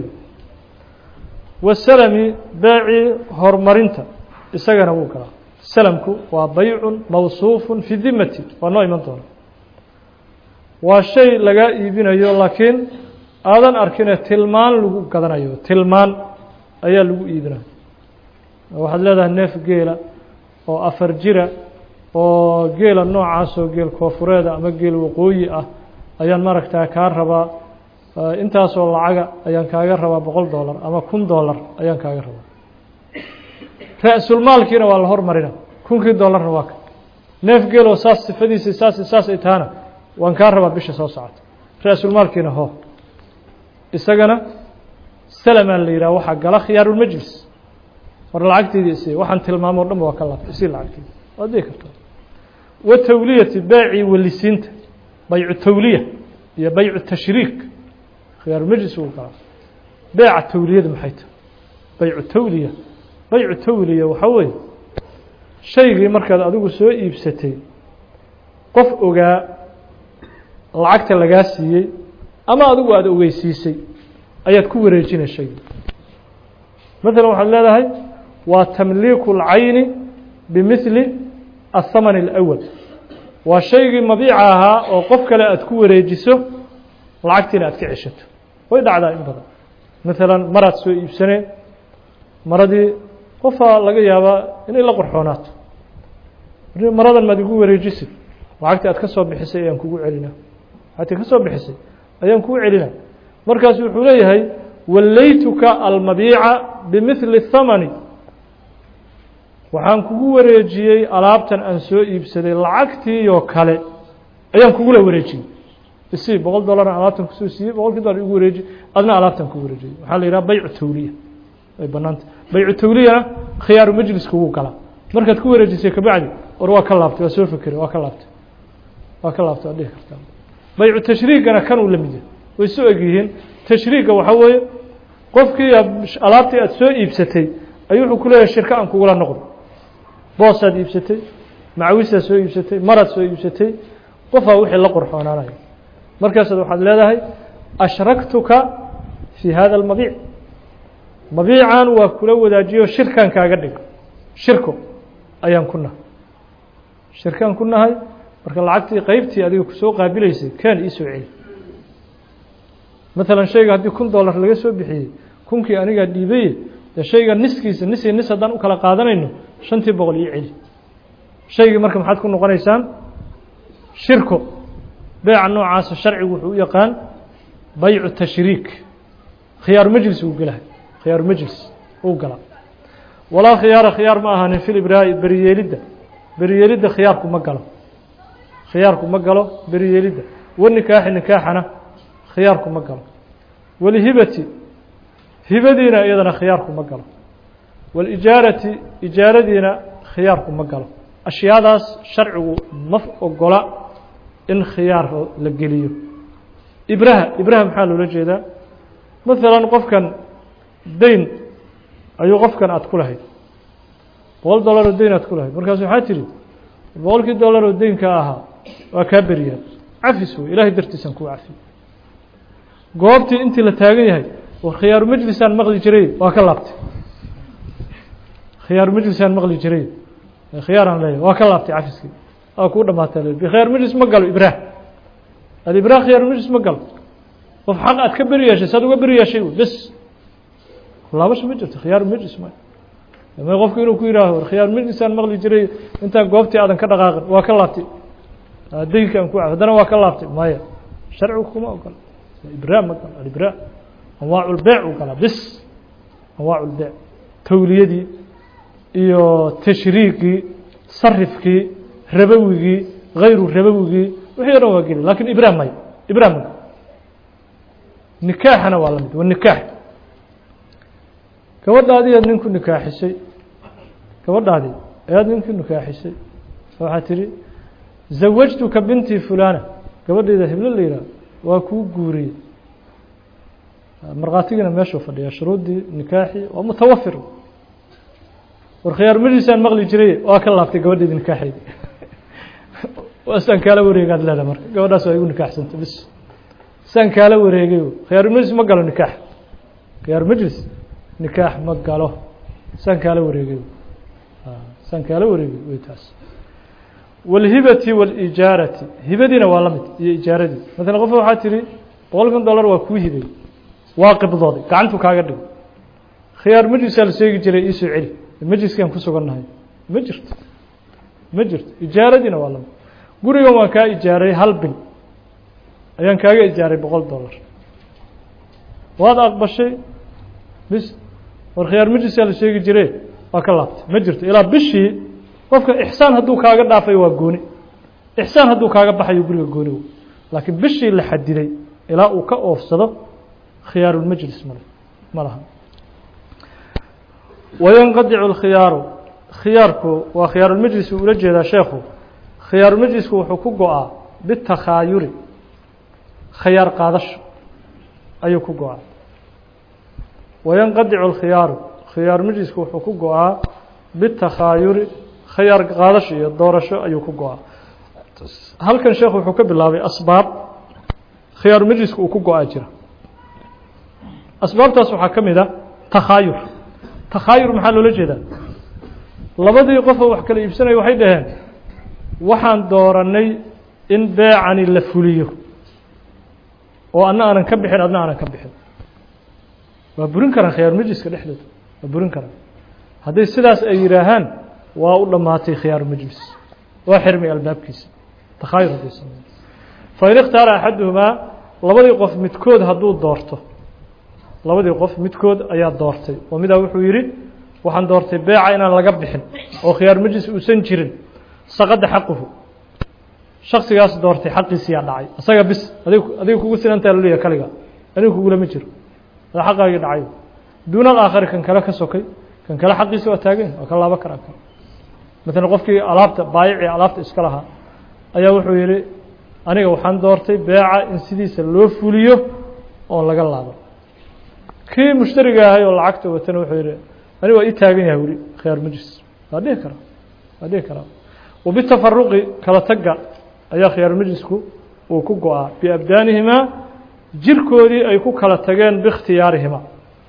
Speaker 1: wasalami beecii horumarinta isagana wuu galaa salamku waa baycun mawsuufun fi dimati waa noo iman doona waa shay lagaa iibinayo laakiin aadan arkine tilmaan lagu gadanayo tilmaan ayaa lagu iibinayo waxaad leedahay neef geela oo afar jira oo geela noocaas oo geel koofureeda ama geel waqooyi ah ayaan maaragtaa kaa rabaa intaasoo lacaga ayaan kaaga rabaa boqol dollar ama kun dollar ayaan kaaga rabaa ra-sulmaalkiina waa la hormarina kunkii dollarna waa ka neef geeloo saas sifadiisa saas saas ay tahana waan kaa rabaa bisha soo socota ra-sulmaalkiina ho isagana salamaa la yidhaha waxaa gala khiyaarulmajlis war lacagteydii isi waxaan tilmaamo o dhan ba waa ka laabtay isii lacagteedi waad dhihi kartaa wa tawliyati beecii welisiinta baycu tawliya iyo baycu tashriik khiyaarulmajlis wuu galaa beeca tawliyada maxay tahay baycu tawliya baycu tawliya waxaa weeye shaygii markaad adigu soo iibsatay qof ogaa lacagta lagaa siiyey ama adigu aada ogeysiisay ayaad ku wareejinay shaygii maalan waxaad leedahay waa tamliiku اlcayni bimihli aلthaman اlأwal waa shaygii mabiica ahaa oo qof kale aad ku wareejiso lacagtiina aad ka ceshato way dhacdaa in badan maalan maraad soo iibsaneen maradii qofaa laga yaabaa inay la qorxoonaato maradan maad igu wareejisid lacagtii aad ka soo bixisay ayaan kugu celina lacagtii ka soo bixisay ayaan kugu celina markaasu wuxuu leeyahay wallaytuka almabiica bimihli thamani waxaan kugu wareejiyey alaabtan aan soo iibsaday lacagtiioo kale ayaan kugula wareejiyey isi boqol dollar alaabtan kusoo siiyey boqolkii dollar igu wareeji adna alaabtan ku wareejiyey waxaa la yidhaha baycu tawliya way banaanta baycu tawliyana khiyaaru majliska wuu galaa markaad ku wareejisay kabacdi war waa ka laabtay waa soo fekeray waa ka laabtay waa ka laabtay waad dhihi kartaa baycu tashriigana kan uu la mid yahay way soo egyihiin tashriigga waxaa weeye qofkii alaabtii aad soo iibsatay ayuu wuxuu ku leeyahay shirka aan kugula noqdo boosaad iibsatay macawisaad soo iibsatay maraad soo iibsatay qofaa wixii la qorxoonaanaya markaasaad waxaad leedahay ashraktuka fii hada almabiic mabiican waa kula wadaajiyo shirkan kaaga dhigo shirko ayaan ku nahay shirkaan ku nahay marka lacagtii qeybtii adiga kusoo qaabilaysay kaan ii soo celi maalan shayga haddii kun dollar laga soo bixiyey kunkii anigaa dhiibaye dee shayga niskiisa nis iyo nis haddaan u kala qaadanayno shantii boqol ii celi shaygii marka maxaad ku noqonaysaan shirko beeca noocaasa sharcigu wuxuu u yaqaan baycu tashriik khiyaaru majlis uu gelahay khiyaaru majlis uu galaa walaa khiyaara khiyaar ma ahaanin fil ibraa'i beriyeelidda beriyeelidda khiyaarku ma galo khiyaarku ma galo beriyeelidda wanikaaxi nikaaxana khiyaarku ma galo walhibati hibadiina iyadana khiyaarku ma galo walijaarati ijaaradiina khiyaarku ma galo ashyaadaas sharcigu ma ogola in khiyaar la geliyo ibraha ibraha maxaa loola jeedaa maalan qofkan dayn ayuu qofkan aada ku lahayd boqol dollar oo dayn aad ku lahayd markaasu waxaa tidhi boqolkii dollar oo daynka ahaa waa kaa beriyaa cafis wey ilaahay dartiisaan kuu cafiy goobtii intii la taagan yahay war khiyaaru majlisaan maqli jiray waa ka laabtay khiyaaru majlisaan maqli jiray khiyaaraan leeyahy waa ka laabtay cafiskii waa kuu dhamaatay le bikhiyaar majlis ma galo ibraah alibraah khiyaaru majlis ma galo qof xaq aad ka beri yeeshay saad uga beri yeeshay bes laabasha ma jirto khiyaaru majlis ma ma qofku inuu ku yihaaho war khiyaaru majlisaan maqli jiray intaan goobtii aadan ka dhaqaaqin waa ka laabtay daynkaan ku haddana waa ka laabtay maya sharcigu kuma ogola ibraa ma galo alibraa anwaacu lbeec u galaa bis anwaacu lbeec tawliyadii iyo tashriigii sarifkii rabawigii hayru rabawigii wixii o dhan waa geli lakin ibraa maya ibraa ma galo nikaaxana waa la mid waa nikaax gabadhaadii aad ninku nikaaxisay gabadhaadii ayaad ninku nikaaxisay waxaad tidhi zawajtuka bintii fulana gabadhayda heblo la yidhaah waa kuu guuriyey markhaatigina meeshuu fadhiya shuruuddii nikaaxii waa mutawafir war khiyaarmadiisaan maqli jiray waa ka laabtay gabadhayda nikaaxeydii saan kaala wareegaad leeda marka gabadhaas waa igu nikaaxsanta bis saan kaala wareegay khiyaaru majlis ma galo nikaax khiyaaru majlis nikaax ma galo saan kaala wareegay saan kaala wareegay wey taas wاlhibati wاlijaarati hibadiina waa la mid iyo ijaaradii maala qof waxaa tihi boqol kun dollar waa kuu hibay waa qibdooday gacantu kaaga dhigo khiyaar majlisaa la sheegi jiray iisoo celi majliskaan ku sugannahay ma jirto ma jirto ijaaradiina waa la mid gurigan waan kaa ijaaray hal bil ayaan kaaga ijaaray boqol dollar waad aqbashay bis war khiyaar majlisaa la sheegi jire waa ka laabtay ma jirto ilaa bishii qofka ixsaan hadduu kaaga dhaafayo waa gooni ixsaan hadduu kaaga baxayo guriga gooni laakiin bishii la xadiday ilaa uu ka oofsado khiyaarulmajlis male ma laha wayanqadicu اlkhiyaaru khiyaarku waa khiyaarulmajlis uu ula jeedaa sheekhu khiyaarulmajlisku wuxuu ku go-aa bitakhaayuri khiyaar qaadasho ayuu ku go-aa wayanqadicu اlkhiyaaru khiyaarulmajlisku wuxuu ku go-aa bitakhaayuri khiyaar qaadasho iyo doorasho ayuu ku go-aa halkan sheekhu wuxuu ka bilaabay asbaab khiyaarulmajliska uu ku go-aa jira asbaabtaas waxaa ka mid a takhaayur takhaayur maxaa loola jeedaa labadii qofoo wax kala iibsanaya waxay dhaheen waxaan dooranay in beecani la fuliyo oo adna aanan ka bixin adna aanan ka bixin waa burin karaan khiyaarumajliska dhexdooda waa burin karaan hadday sidaas ay yidhaahaan waa u dhammaatay khiyaarumajlis waa xirmay albaabkiisa takhaayur hadday sameeyo fain ikhtaara axaduhumaa labadii qof midkood hadduu doorto labadii qof midkood ayaa doortay oo midaa wuxuu yidhi waxaan doortay beeca inaan laga bixin oo khiyaar majlis uusan jirin saqada xaquhu shaksigaas doortay xaqiisiyaa dhacay isaga bis adig adiga kugu sinantaa laleeyahay kaliga aniga kugulama jiro ada xaqaagii dhacay duuna alaakhari kan kale ka sokay kan kale xaqiisi waa taagan waa ka laabo karaa kale maalan qofkii alaabta baayicii alaabta iska lahaa ayaa wuxuu yidhi aniga waxaan doortay beeca in sidiisa loo fuliyo oon laga laabo kii mushtariga ahay oo lacagta watana wuxuu yihi ani waa ii taagan yahay weli khiyaar majlis waa dhihi karaa waa dhihi karaa wabitafaruqi kala tagga ayaa khiyaar majlisku uu ku go-aa biabdaanihimaa jirkoodii ay ku kala tageen biikhtiyaarihima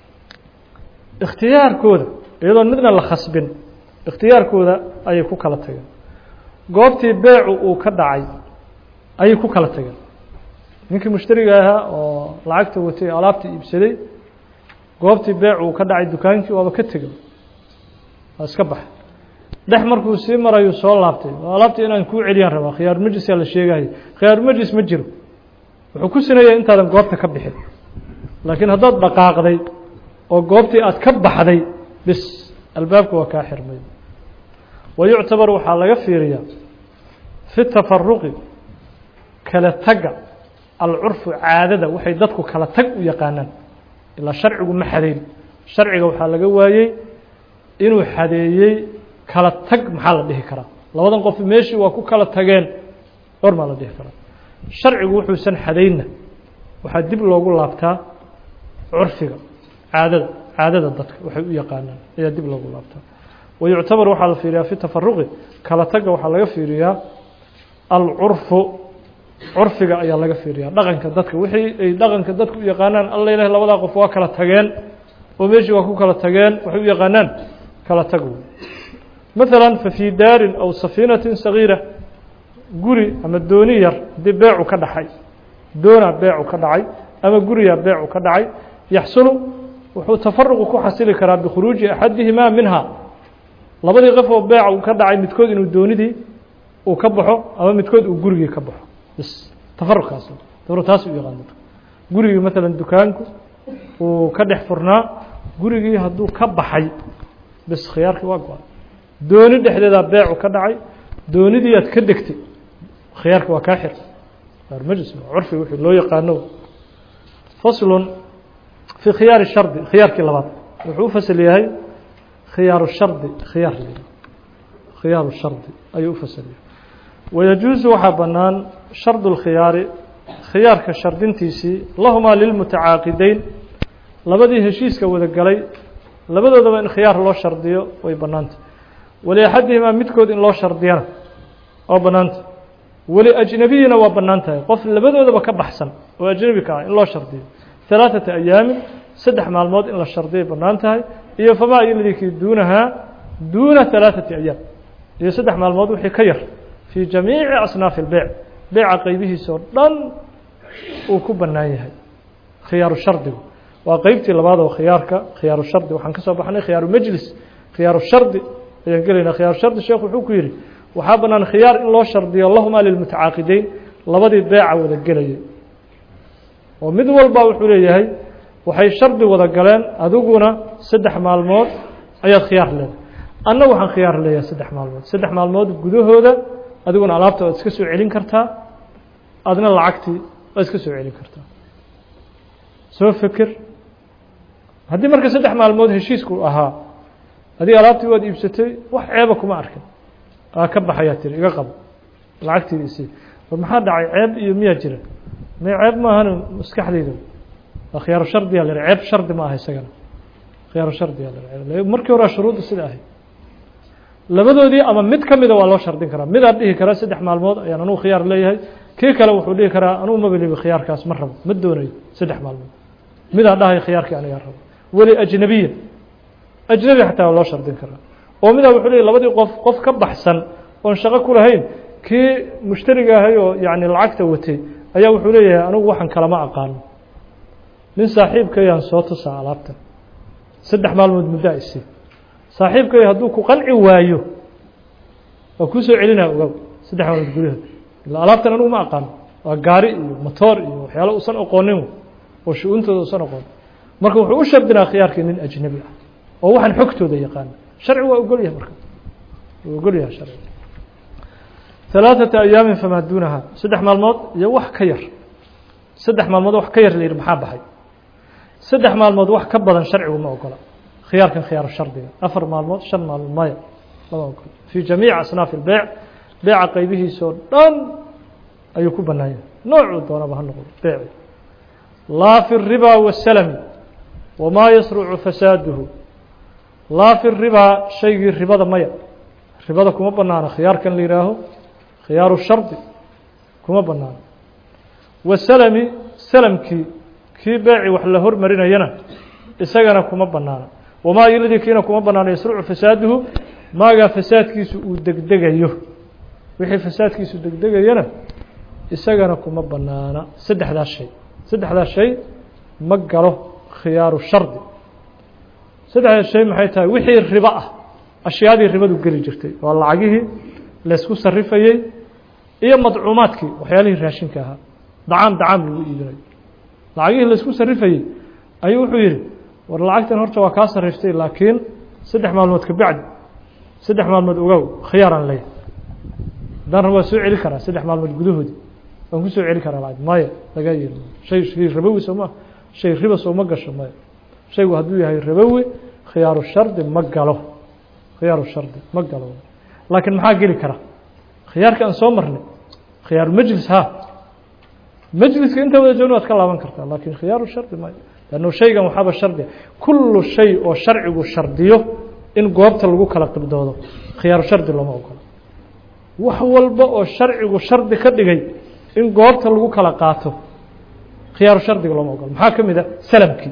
Speaker 1: ikhtiyaarkooda iyadoon midna la khasbin ikhtiyaarkooda ayay ku kala tageen goobtii beecu uu ka dhacay ayay ku kala tageen ninkii mushtariga ahaa oo lacagta watay alaabta iibsaday goobtii beec uu ka dhacay dukaankii waaba ka tegay waa iska baxay dhex markuu sii marayuu soo laabtay alaabta inaan kuu celiyaan rabaa khiyaar majlisaa la sheegayo khiyaar majlis ma jiro wuxuu ku sinaya intaadan goobta ka bixin laakiin haddaad dhaqaaqday oo goobtii aad ka baxday bis albaabka waa kaa xirmay wa yuctabar waxaa laga fiiriyaa fi tafaruqi kala tagga alcurfu caadada waxay dadku kala tag u yaqaanaan ilaa sharcigu ma xadeyn sharciga waxaa laga waayey inuu xadeeyey kala tag maxaa la dhihi karaa labadan qof meeshii waa ku kala tageen dhor maa la dhihi karaa sharcigu wuxuusan xadaynna waxaa dib loogu laabtaa curfiga caadada caadada dadka waxay u yaqaanaan ayaa dib loogu laabtaa wa yuctabar waxaa la fiiriyaa fi tafaruqi kala tagga waxaa laga fiiriyaa alcurfu curfiga ayaa laga fiiriyaa dhaqanka dadka wixii ay dhaqanka dadku u yaqaanaan alla ilahi labadaa qof waa kala tageen oo meeshii waa ku kala tageen waxay u yaqaanaan kala tag wey maثala fafii daarin aw safiinatin sagiira guri ama dooni yar haddii beecu ka dhacay doona beecu ka dhacay ama guriya beecu ka dhacay yaxsulu wuxuu tafaruqu ku xasili karaa bikhuruuji axadihimaa minha labadii qof oo beeca uu ka dhacay midkood inuu doonidii uu ka baxo ama midkood uu gurigii ka baxo bs tafaruqkaas tafaruq taas u yaqaan dadka gurigii maalan dukaanku uu ka dhex furnaa gurigii hadduu ka baxay bs khiyaarkii waa go-an dooni dhexdeedaa beecu ka dhacay doonidii aad ka degtay khiyaarka waa kaa xir majlis curfi wixii loo yaqaano faslun fii khiyaari shardi khiyaarkii labaad wuxuu u fasal yahay khiyaaru shardi khiyaar khiyaaru shardi ayuu u fasal yahay wayajuusu waxaa bannaan shardu اlkhiyaari khiyaarka shardintiisii lahumaa lilmutacaaqideyn labadii heshiiska wada galay labadoodaba in khiyaar loo shardiyo way bannaanta waliaxadihimaa midkood in loo shardiyana waa bannaanta weli ajnabiyina waa bannaan tahay qof labadoodaba ka baxsan oo ajnabi ka ah in loo shardiyo halaaثata ayaamin saddex maalmood in la shardiyay bannaan tahay iyo famaa iladikii duunahaa duuna halaaثati ayaam iyo saddex maalmood wixii ka yar fii jamiici asnaafi اlbeyc beyca qeybihiisa oo dhan uu ku bannaan yahay khiyaaru shardigu waa qeybtii labaad oo khiyaarka khiyaaru shardi waxaan ka soo baxnay khiyaaru majlis khiyaaru shardi ayaan gelaynaa khiyaaru shardi sheekh wuxuu ku yidhi waxaa bannaan khiyaar in loo shardiyo lahumaa lilmutacaaqideyn labadii beeca wada gelayay oo mid walba wuxuu leeyahay waxay shardi wada galeen adiguna saddex maalmood ayaad khiyaar leedahay anna waxaan khiyaar leeyahay saddex maalmood saddex maalmood gudahooda adiguna alaabta waad iska soo celin kartaa adna lacagtii waad iska soo celin kartaa soo feker haddii marka saddex maalmood heshiisku ahaa adiga alaabtii waad iibsatay wax ceeba kuma arkin aa ka baxayaa tiri iga qabo lacagtiida isii war maxaa dhacay ceeb iyo miyaa jira may ceeb maahan maskaxdayda waa khiyaaru shardiyaa la ceeb shardi ma aha isagana khiyaaru shardiyaa la markii horea shuruudda sida ahayd labadoodii ama mid ka mida waa loo shardin karaa midaa dhihi kara saddex maalmood ayaan anugu khiyaar leeyahay kii kale wuxuu dhihi karaa anugu maba libi khiyaarkaas ma rabo ma doonayo saddex maalmood midaa dhahay khiyaarkii anigaa rabo weli ajnabiya ajnabi xataa waa loo shardin karaa oo midaa wuxuu leeyay labadii qof qof ka baxsan oon shaqo ku lahayn kii mushtariga ahay oo yacni lacagta watay ayaa wuxuu leeyahay anigu waxaan kalama aqaano nin saaxiibkayaan soo tusaa alaabtan saddex maalmood muddo isi saaxiibkay hadduu ku qanci waayo waa kuu soo celinaa ogow saddex maalmood gudahood ila alaabtan anigu ma aqaano waa gaari iyo motoor iyo waxyaalo usan oqoonin oo shu-uuntooda usan oqoon marka wuxuu u shardinaa khiyaarkii nin ajnabi ah oo waxaan xogtooda yaqaana sharci waa ogolyahay marka waa ogolyahay sharci ثalaaثata ayaamin famaa duunaha saddex maalmood iyo wax ka yar saddex maalmood wax ka yar la yidhi maxaa baxay saddex maalmood wax ka badan sharcigu ma ogola khiyaarkan khiyaaru shardiga afar maalmood shan maalmood maya lama ogola fii jamiici asnaafi اlbeyc beyca qaybihiisoo dhan ayuu ku bannaan yahay noocuu doonaba ha noqdo beyci laa fi الribا والslmi wmaa yasrucu fasaaduhu laa fi الribaa shaygii ribada maya ribada kuma banaano khiyaarkan la yihaaho khiyaaru shardi kuma banaano waslmi slmkii kii beeci wax la hormarinayana isagana kuma banaano wamaa iladii kiina kuma banaano yasrucu fasaaduhu maagaa fasaadkiisu uu degdegayo wixii fasaadkiisu degdegayana isagana kuma banaana saddexdaas shay saddexdaas shay ma galo khiyaaru shardi saddexdaas shay maxay tahay wixii ribo ah ashyaadii ribadu geli jirtay waa lacagihii laysku sarifayey iyo madcuumaadkii waxyaalihii raashinka ahaa dacaam dacaam lagu iibinayo lacagihii laysku sarifayey ayuu wuxuu yidhi war lacagtan horta waa kaa sariftay laakiin saddex maalmood ka bacdi saddex maalmood ogow khiyaaraan leeyahay haddaan rab waa soo celi karaa saddex maalmood gudahoodi waan ku soo celi karaa lacag maya laga yeeli shay shay rabowi soo maa shay riba soo ma gasho maya shaygu hadduu yahay rabowi khiyaaru shardi ma galo khiyaaru shardi ma galo laakiin maxaa geli kara khiyaarka aan soo marnay khiyaaru majlis ha majliska inta wada joogna waad ka laaban kartaa laakiin khiyaaru shardi maya lanno shaygan waxaaba shardiga kullu shay oo sharcigu shardiyo in goobta lagu kala qibdoodo khiyaaru shardi looma ogolo wax walba oo sharcigu shardi ka dhigay in goobta lagu kala qaato khiyaaru shardiga looma ogolo maxaa ka mid a salamkii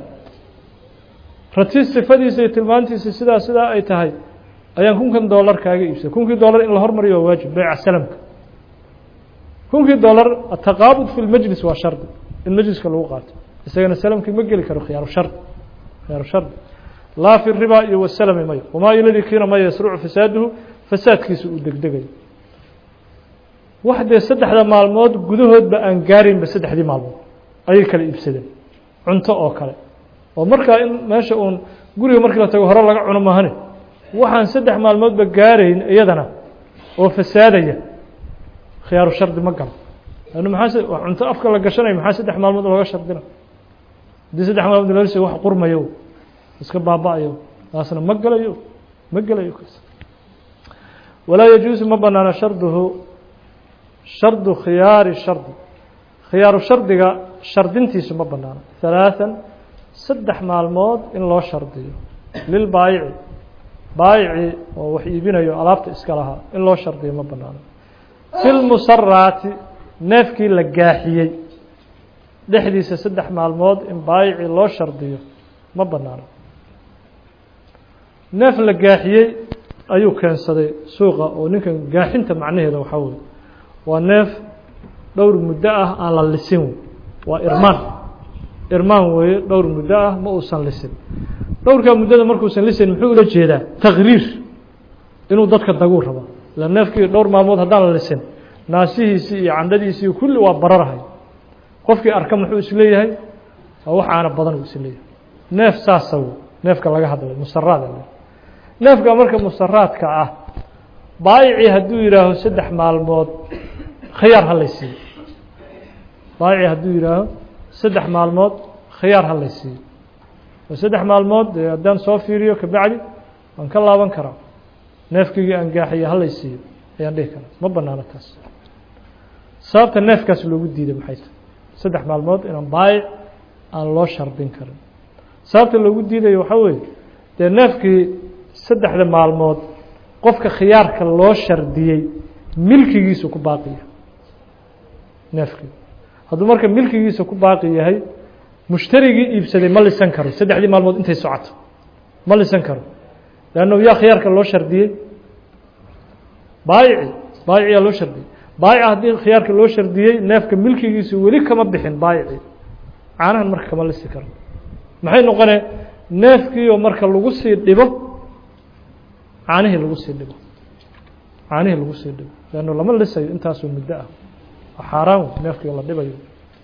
Speaker 1: rati sifadiisa iyo tilmaantiisa sidaa sidaa ay tahay ayaan kunkan dollar kaaga iibsay kunkii dollar in la hormariyo waa waajib beyca salamka kunkii dollar ataqaabud fi lmajlis waa shardi in majliska lagu qaato isagana salamkii ma geli karo khiyaaru shardi khiyaaru shardi laa fi riba iyo wasalami mayo wamaa iladii kiina maya yasrucu fasaaduhu fasaadkiisa uu degdegayo wax dee saddexda maalmood gudahoodba aan gaaraynba saddexdii maalmood ayay kala iibsadeen cunto oo kale oo markaa in meesha uun guriga markii la tago hore laga cuno maahane waxaan saddex maalmoodba gaarayn iyadana oo fasaadaya khiyaaru shardi ma galo lannu maxaa waa cunto afka la gashanaya maxaa saddex maalmood looga shardina haddii saddex maalmood loo lisay wax qurmayo iska baaba-ayo taasna ma gelayo ma gelayo kaas walaa yajuusu ma banaano sharduhu shardu khiyaari shardi khiyaaru shardiga shardintiisu ma banaano halaathan saddex maalmood in loo shardiyo lilbaayici baayici oo wax iibinayo alaabta iska lahaa in loo shardiyo ma banaano fi lmusaraati neefkii la gaaxiyey dhexdiisa saddex maalmood in baayici loo shardiyo ma banaano neef la gaaxiyey ayuu keensaday suuqa oo ninkan gaaxinta macnaheeda waxaa weye waa neef dhowr muddo ah aan la lisin waa irmaan irmaan weeye dhowr muddo ah ma uusan lisin dhowrkaa muddada markuusan lisin muxuu ula jeedaa takriir inuu dadka daguu rabo ila neefkii dhowr maalmood haddaan la lisin naasihiisii iyo candhadiisii kulli waa bararahay qofkii arka muxuu isleeyahay waa wax aana badan uu isleeyahay neef saasa neefka laga hadlay musaraada neefka marka musaraadka ah baayicii hadduu yidhaaho saddex maalmood khiyaar ha lay siiyo baayicii hadduu yidhaaho saddex maalmood khiyaar ha lay siiyo oo saddex maalmood dee haddaan soo fiiriyo kabacdi waan ka laaban karaa neefkaygii aan gaaxiya ha lay siiyo ayaan dhihi karaa ma banaano taas sababta neefkaas loogu diiday maxay tahay saddex maalmood inaan baayic aan loo shardin karin sababta loogu diidayo waxaa weeye dee neefkii saddexda maalmood qofka khiyaarka loo shardiyey milkigiisu ku baaqi yahay neefkii hadduu marka milkigiisa ku baaqi yahay mushtarigii iibsaday ma lisan karo saddexdii maalmood intay socoto ma lisan karo leanna yaa khiyaarka loo shardiyey baayici baayiciyaa loo shardiyey baayica haddii khiyaarka loo shardiyey neefka milkigiisu weli kama bixin baayici caanahan marka kama lisi karo maxay noqonee neefkiioo marka lagu sii dhibo caanihii lagu sii dhibo caanihii lagu sii dhibo leanno lama lisayo intaasoo muddo ah waa xaaraan neefkii la dhibayo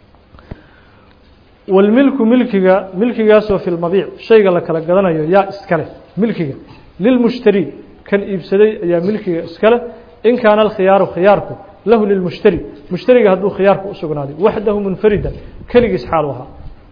Speaker 1: walmilku milkiga milkigaasoo fi lmabiic shayga la kala gadanayo yaa iskale milkiga lilmushtari kan iibsaday ayaa milkiga iskale in kaana alkhiyaaru khiyaarku lahu lilmushtari mushtariga hadduu khiyaarku u sugnaaday waxdahu munfaridan keligiis xaalu ahaa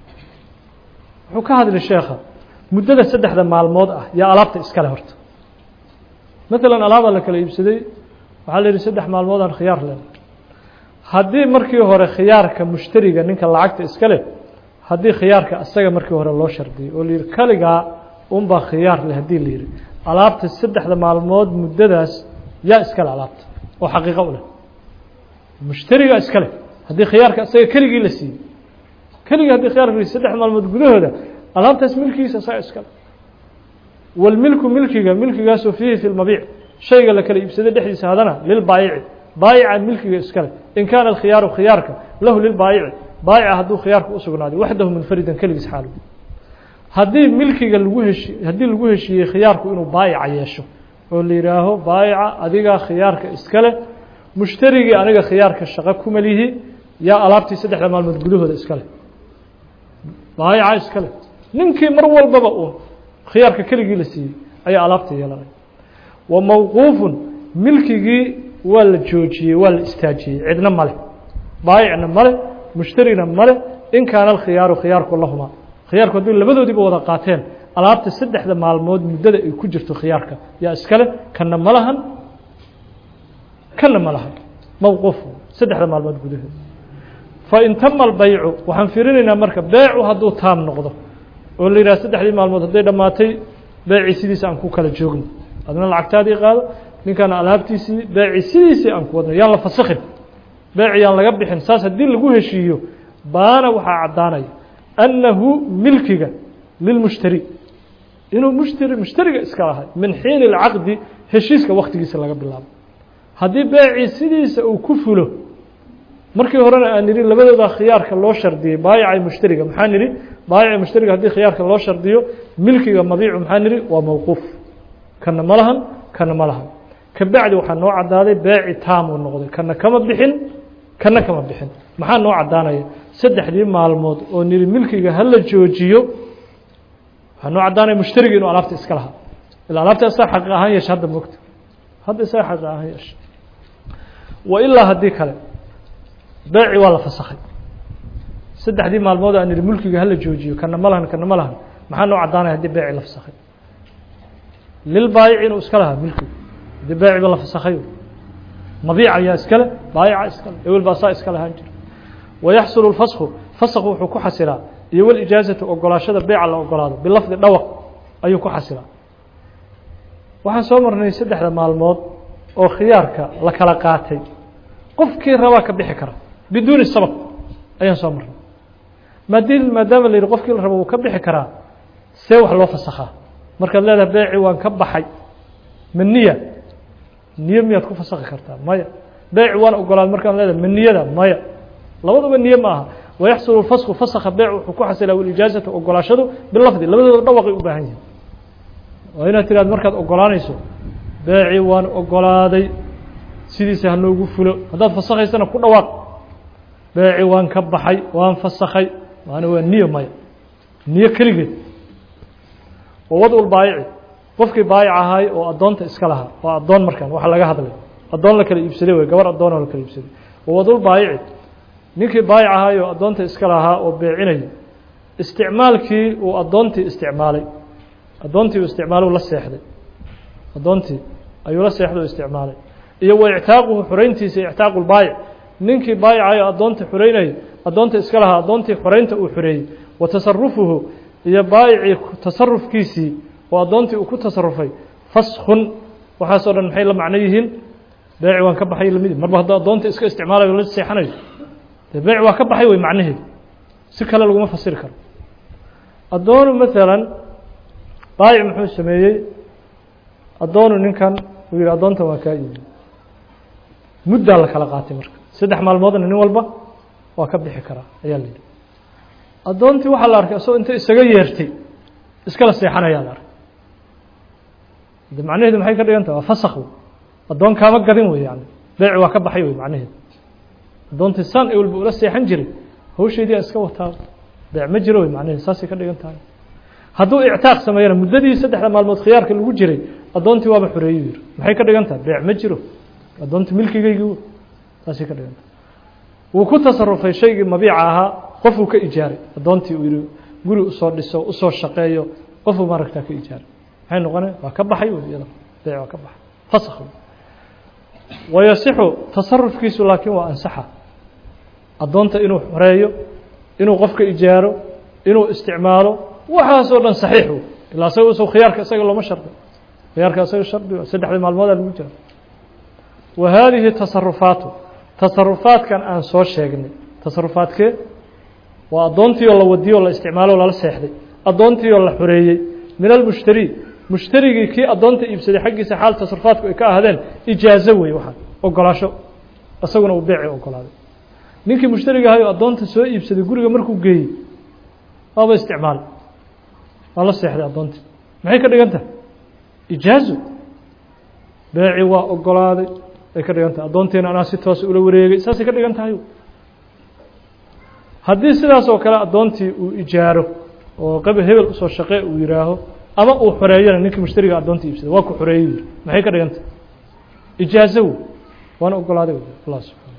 Speaker 1: wuxuu ka hadli sheekha muddada saddexda maalmood ah yaa alaabta iskale horta maalan alaabaa la kala iibsaday waxaa la yihi saddex maalmood aan khiyaar len haddii markii hore khiyaarka mushtariga ninka lacagta iska leh haddii khiyaarka isaga markii hore loo shardiyay oo la yihi kaligaa unbaa khiyaar leh haddii la yihi alaabta saddexda maalmood muddadaas yaa iskale alaabta oo xaqiiqo u leh mushtariga iska leh haddii khiyaarka isaga keligii la siiyey keligii haddii khiyaarka la saddex maalmood gudahooda alaabtaas milkigiisa isaga iskale walmilku milkiga milkigaasoo fiihi fi lmabiic shayga la kala iibsaday dhexdiisa hadana lilbaayici baayica milkiga iskale in kaana alkhiyaaru khiyaarka lahu lilbaayici baayica hadduu khiyaarka u sugnaaday waxdahu munfaridan keligiis xaal haddii milkiga lagu heshi haddii lagu heshiiyey khiyaarku inuu baayica yeesho oo la yidhaaho baayica adigaa khiyaarka iskale mushtarigii aniga khiyaarka shaqo kuma lihi yaa alaabtii saddexda maalmood gudahooda iskale baayica iskale ninkii mar walbaba uun khiyaarka keligii la siiyey ayaa alaabta yeelanay wa mawquufun milkigii waa la joojiyey waa la istaajiyey cidna male baayicna male mushtarina male in kaana alkhiyaaru khiyaarku lahumaa khiyaarku haddii labadoodiiba wada qaateen alaabta saddexda maalmood muddada ay ku jirto khiyaarka yaa iskale kana ma lahan kana ma lahan mawquuf saddexda maalmood gudahood fain tama albaycu waxaan fiirinaynaa marka beecu hadduu taam noqdo oo la yidhaha saddexdii maalmood hadday dhammaatay beecii sidiisa aan ku kala joogno adna lacagtaadii qaado ninkaana alaabtiisii beecii sidiisii aan ku wadno yaan la fasakhin beeci yaan laga bixin saas haddii lagu heshiiyo baana waxaa caddaanaya annahu milkiga lilmushtari inuu mushtari mushtariga iska lahay min xiini اlcaqdi heshiiska waktigiisa laga bilaabo haddii beecii sidiisa uu ku fulo markii horena aan nidhi labadooda khiyaarka loo shardiyey baayicay mushtariga maxaa nidhi baayica mushtariga haddii khiyaarka loo shardiyo milkiga mabiicu maxaa nidhi waa mawquuf kana ma lahan kana ma lahan kabacdi waxaa noo caddaaday beeci taam uu noqday kana kama bixin kana kama bixin maxaa noo caddaanaya saddexdii maalmood oo nidhi milkiga hala joojiyo waxaa noo caddaanaya mushtariga inuu alaabta iska lahaa ila alaabta isaa xaqi ahaan yeesha hadda mogta hadda isaa xaqi ahaan yeesha wa ilaa haddii kale beeci waa la fasakhay saddexdii maalmood aan ihi mulkiga hala joojiyo kana ma lahan kana ma lahan maxaa noo caddaanaya haddii beeci la fasakhay lilbaayici inuu iska lahaa milkigu haddii beeciba la fasakhay mabiic ayaa iskale baayica iskale ewel baa saa iska lahaan jira wayaxsulu lfasku fasku wuxuu ku xasilaa iyo walijaazatu ogolaashada beeca la ogolaado bilafdi dhawaq ayuu ku xasilaa waxaan soo marnay saddexda maalmood oo khiyaarka la kala qaatay qofkii rabaa ka bixi kara biduuni sabab ayaan soo marnay maadi maadaama la yidhi qofkii la rabo wuu ka bixi karaa see wax loo fasakhaa markaad leedahay beeci waan ka baxay ma niya niyo miyaad ku fasakhi kartaa maya beeci waan ogolaad markaan leedahay ma niyada maya labaduba niye ma aha wayaxsulu fasku fasakha beec wuxuu ku xasilaa walijaazatu ogolaashadu bilafdi labadooda dhawaqay u baahan yihin waa inaad tiraad markaad ogolaanayso beeci waan ogolaaday sidiisa hanoogu fulo haddaad fasakhaysana ku dhawaaq beeci waan ka baxay waan fasakhay maana waa niyo maya niyo keligeed wawadul baayici qofkii baayic ahaay oo addoonta iska lahaa waa addoon markaan waxa laga hadlay addoon la kala iibsaday wey gabar addoon oo la kala iibsaday wawadul baayici ninkii baayic ahaay oo addoonta iska lahaa oo beecinaya isticmaalkii uu addoontii isticmaalay addoontii uu isticmaalay la seexday addoontii ayuu la seexday oo isticmaalay iyo wa ictaaquhu xoreyntiisa ictaaqu lbaayic ninkii baayicayo addoonta xoreynaya addoonta iska lahaa addoontii xoreynta uu xoreeyey wa tasarufuhu iyo baayicii tasarufkiisii oo addoontii uu ku tasarufay faskun waxaasoo dhan maxay la macno yihiin beeci waan ka baxay lamid marba hadduu addoonta iska isticmaalayo la seexanayo dee beeci waa ka baxay wey macnaheedu si kale laguma fasiri karo addoonu maalan baayic muxuu sameeyey addoonu ninkan uu yihi addoontan waa kaa iibi muddaa la kala qaatay marka saddex maalmoodna nin walba waa ka bixi karaa ayaa la yidhi addoontii waxaa la arkay asagoo inta isaga yeertay iskala seexanayaa la arkay de macnaheedu maxay ka dhigan tahay waa fasakh wey addoon kaama gadin wey yani beeci waa ka baxay wey macnaheedu addoontii san e walba ula seexan jiray hawsheedii a iska wataa beec ma jiro wey macnaheedu saasay ka dhigan tahay hadduu ictaaq sameeyana muddadii saddexda maalmood khiyaarka lagu jiray addoontii waaba xoreeyu yiri maxay ka dhigan tahay beec ma jiro addoontii milkigaygii saasay ka dhigan tahay wuu ku tasarufay shaygii mabiica ahaa qofuu ka ijaaray addoontii uu yihi guri usoo dhiso usoo shaqeeyo qofuu maaragtaa ka ijaaray maxay noqonay waa ka baxay wey iyada beec waa ka baxay fasakh wayasixu tasarufkiisu laakiin waa ansaxa addoonta inuu xoreeyo inuu qofka ijaaro inuu isticmaalo waxaasoo dhan saxiix wey ilaa isaga uso khiyaarka isaga looma shardi khiyaarka isaga shardi saddexdii maalmoodaa lagu jira wa haadihi tasarufaatu tasarufaadkan aan soo sheegnay tasarufaadkee waa addoontii oo la wadiyo o la isticmaalo o lala seexday addoontii oo la xoreeyey min almushtari mushtarigii kii addoonta iibsaday xaggiisa xaal tasarufaadku ay ka ahdeen ijaazo wey waxaa ogolaasho isaguna uu beeci ogolaaday ninkii mushtariga ahay oo addoonta soo iibsaday guriga markuu geeyey waaba isticmaal waa la seexday addoontii maxay ka dhigan tahay ijaazo beeci waa ogolaaday ay ka dhigan tahay addoontiina anaa si toos ula wareegay saasay ka dhigan tahay haddii sidaas oo kale addoontii uu ijaaro oo qaba hebel usoo shaqee uu yihaaho ama uu xoreeyana ninkii mushtariga addoonta iibsaday waa ku xoreeyey yiri maxay ka dhigan tahay ijaazo wey waana ogolaaday allah subxana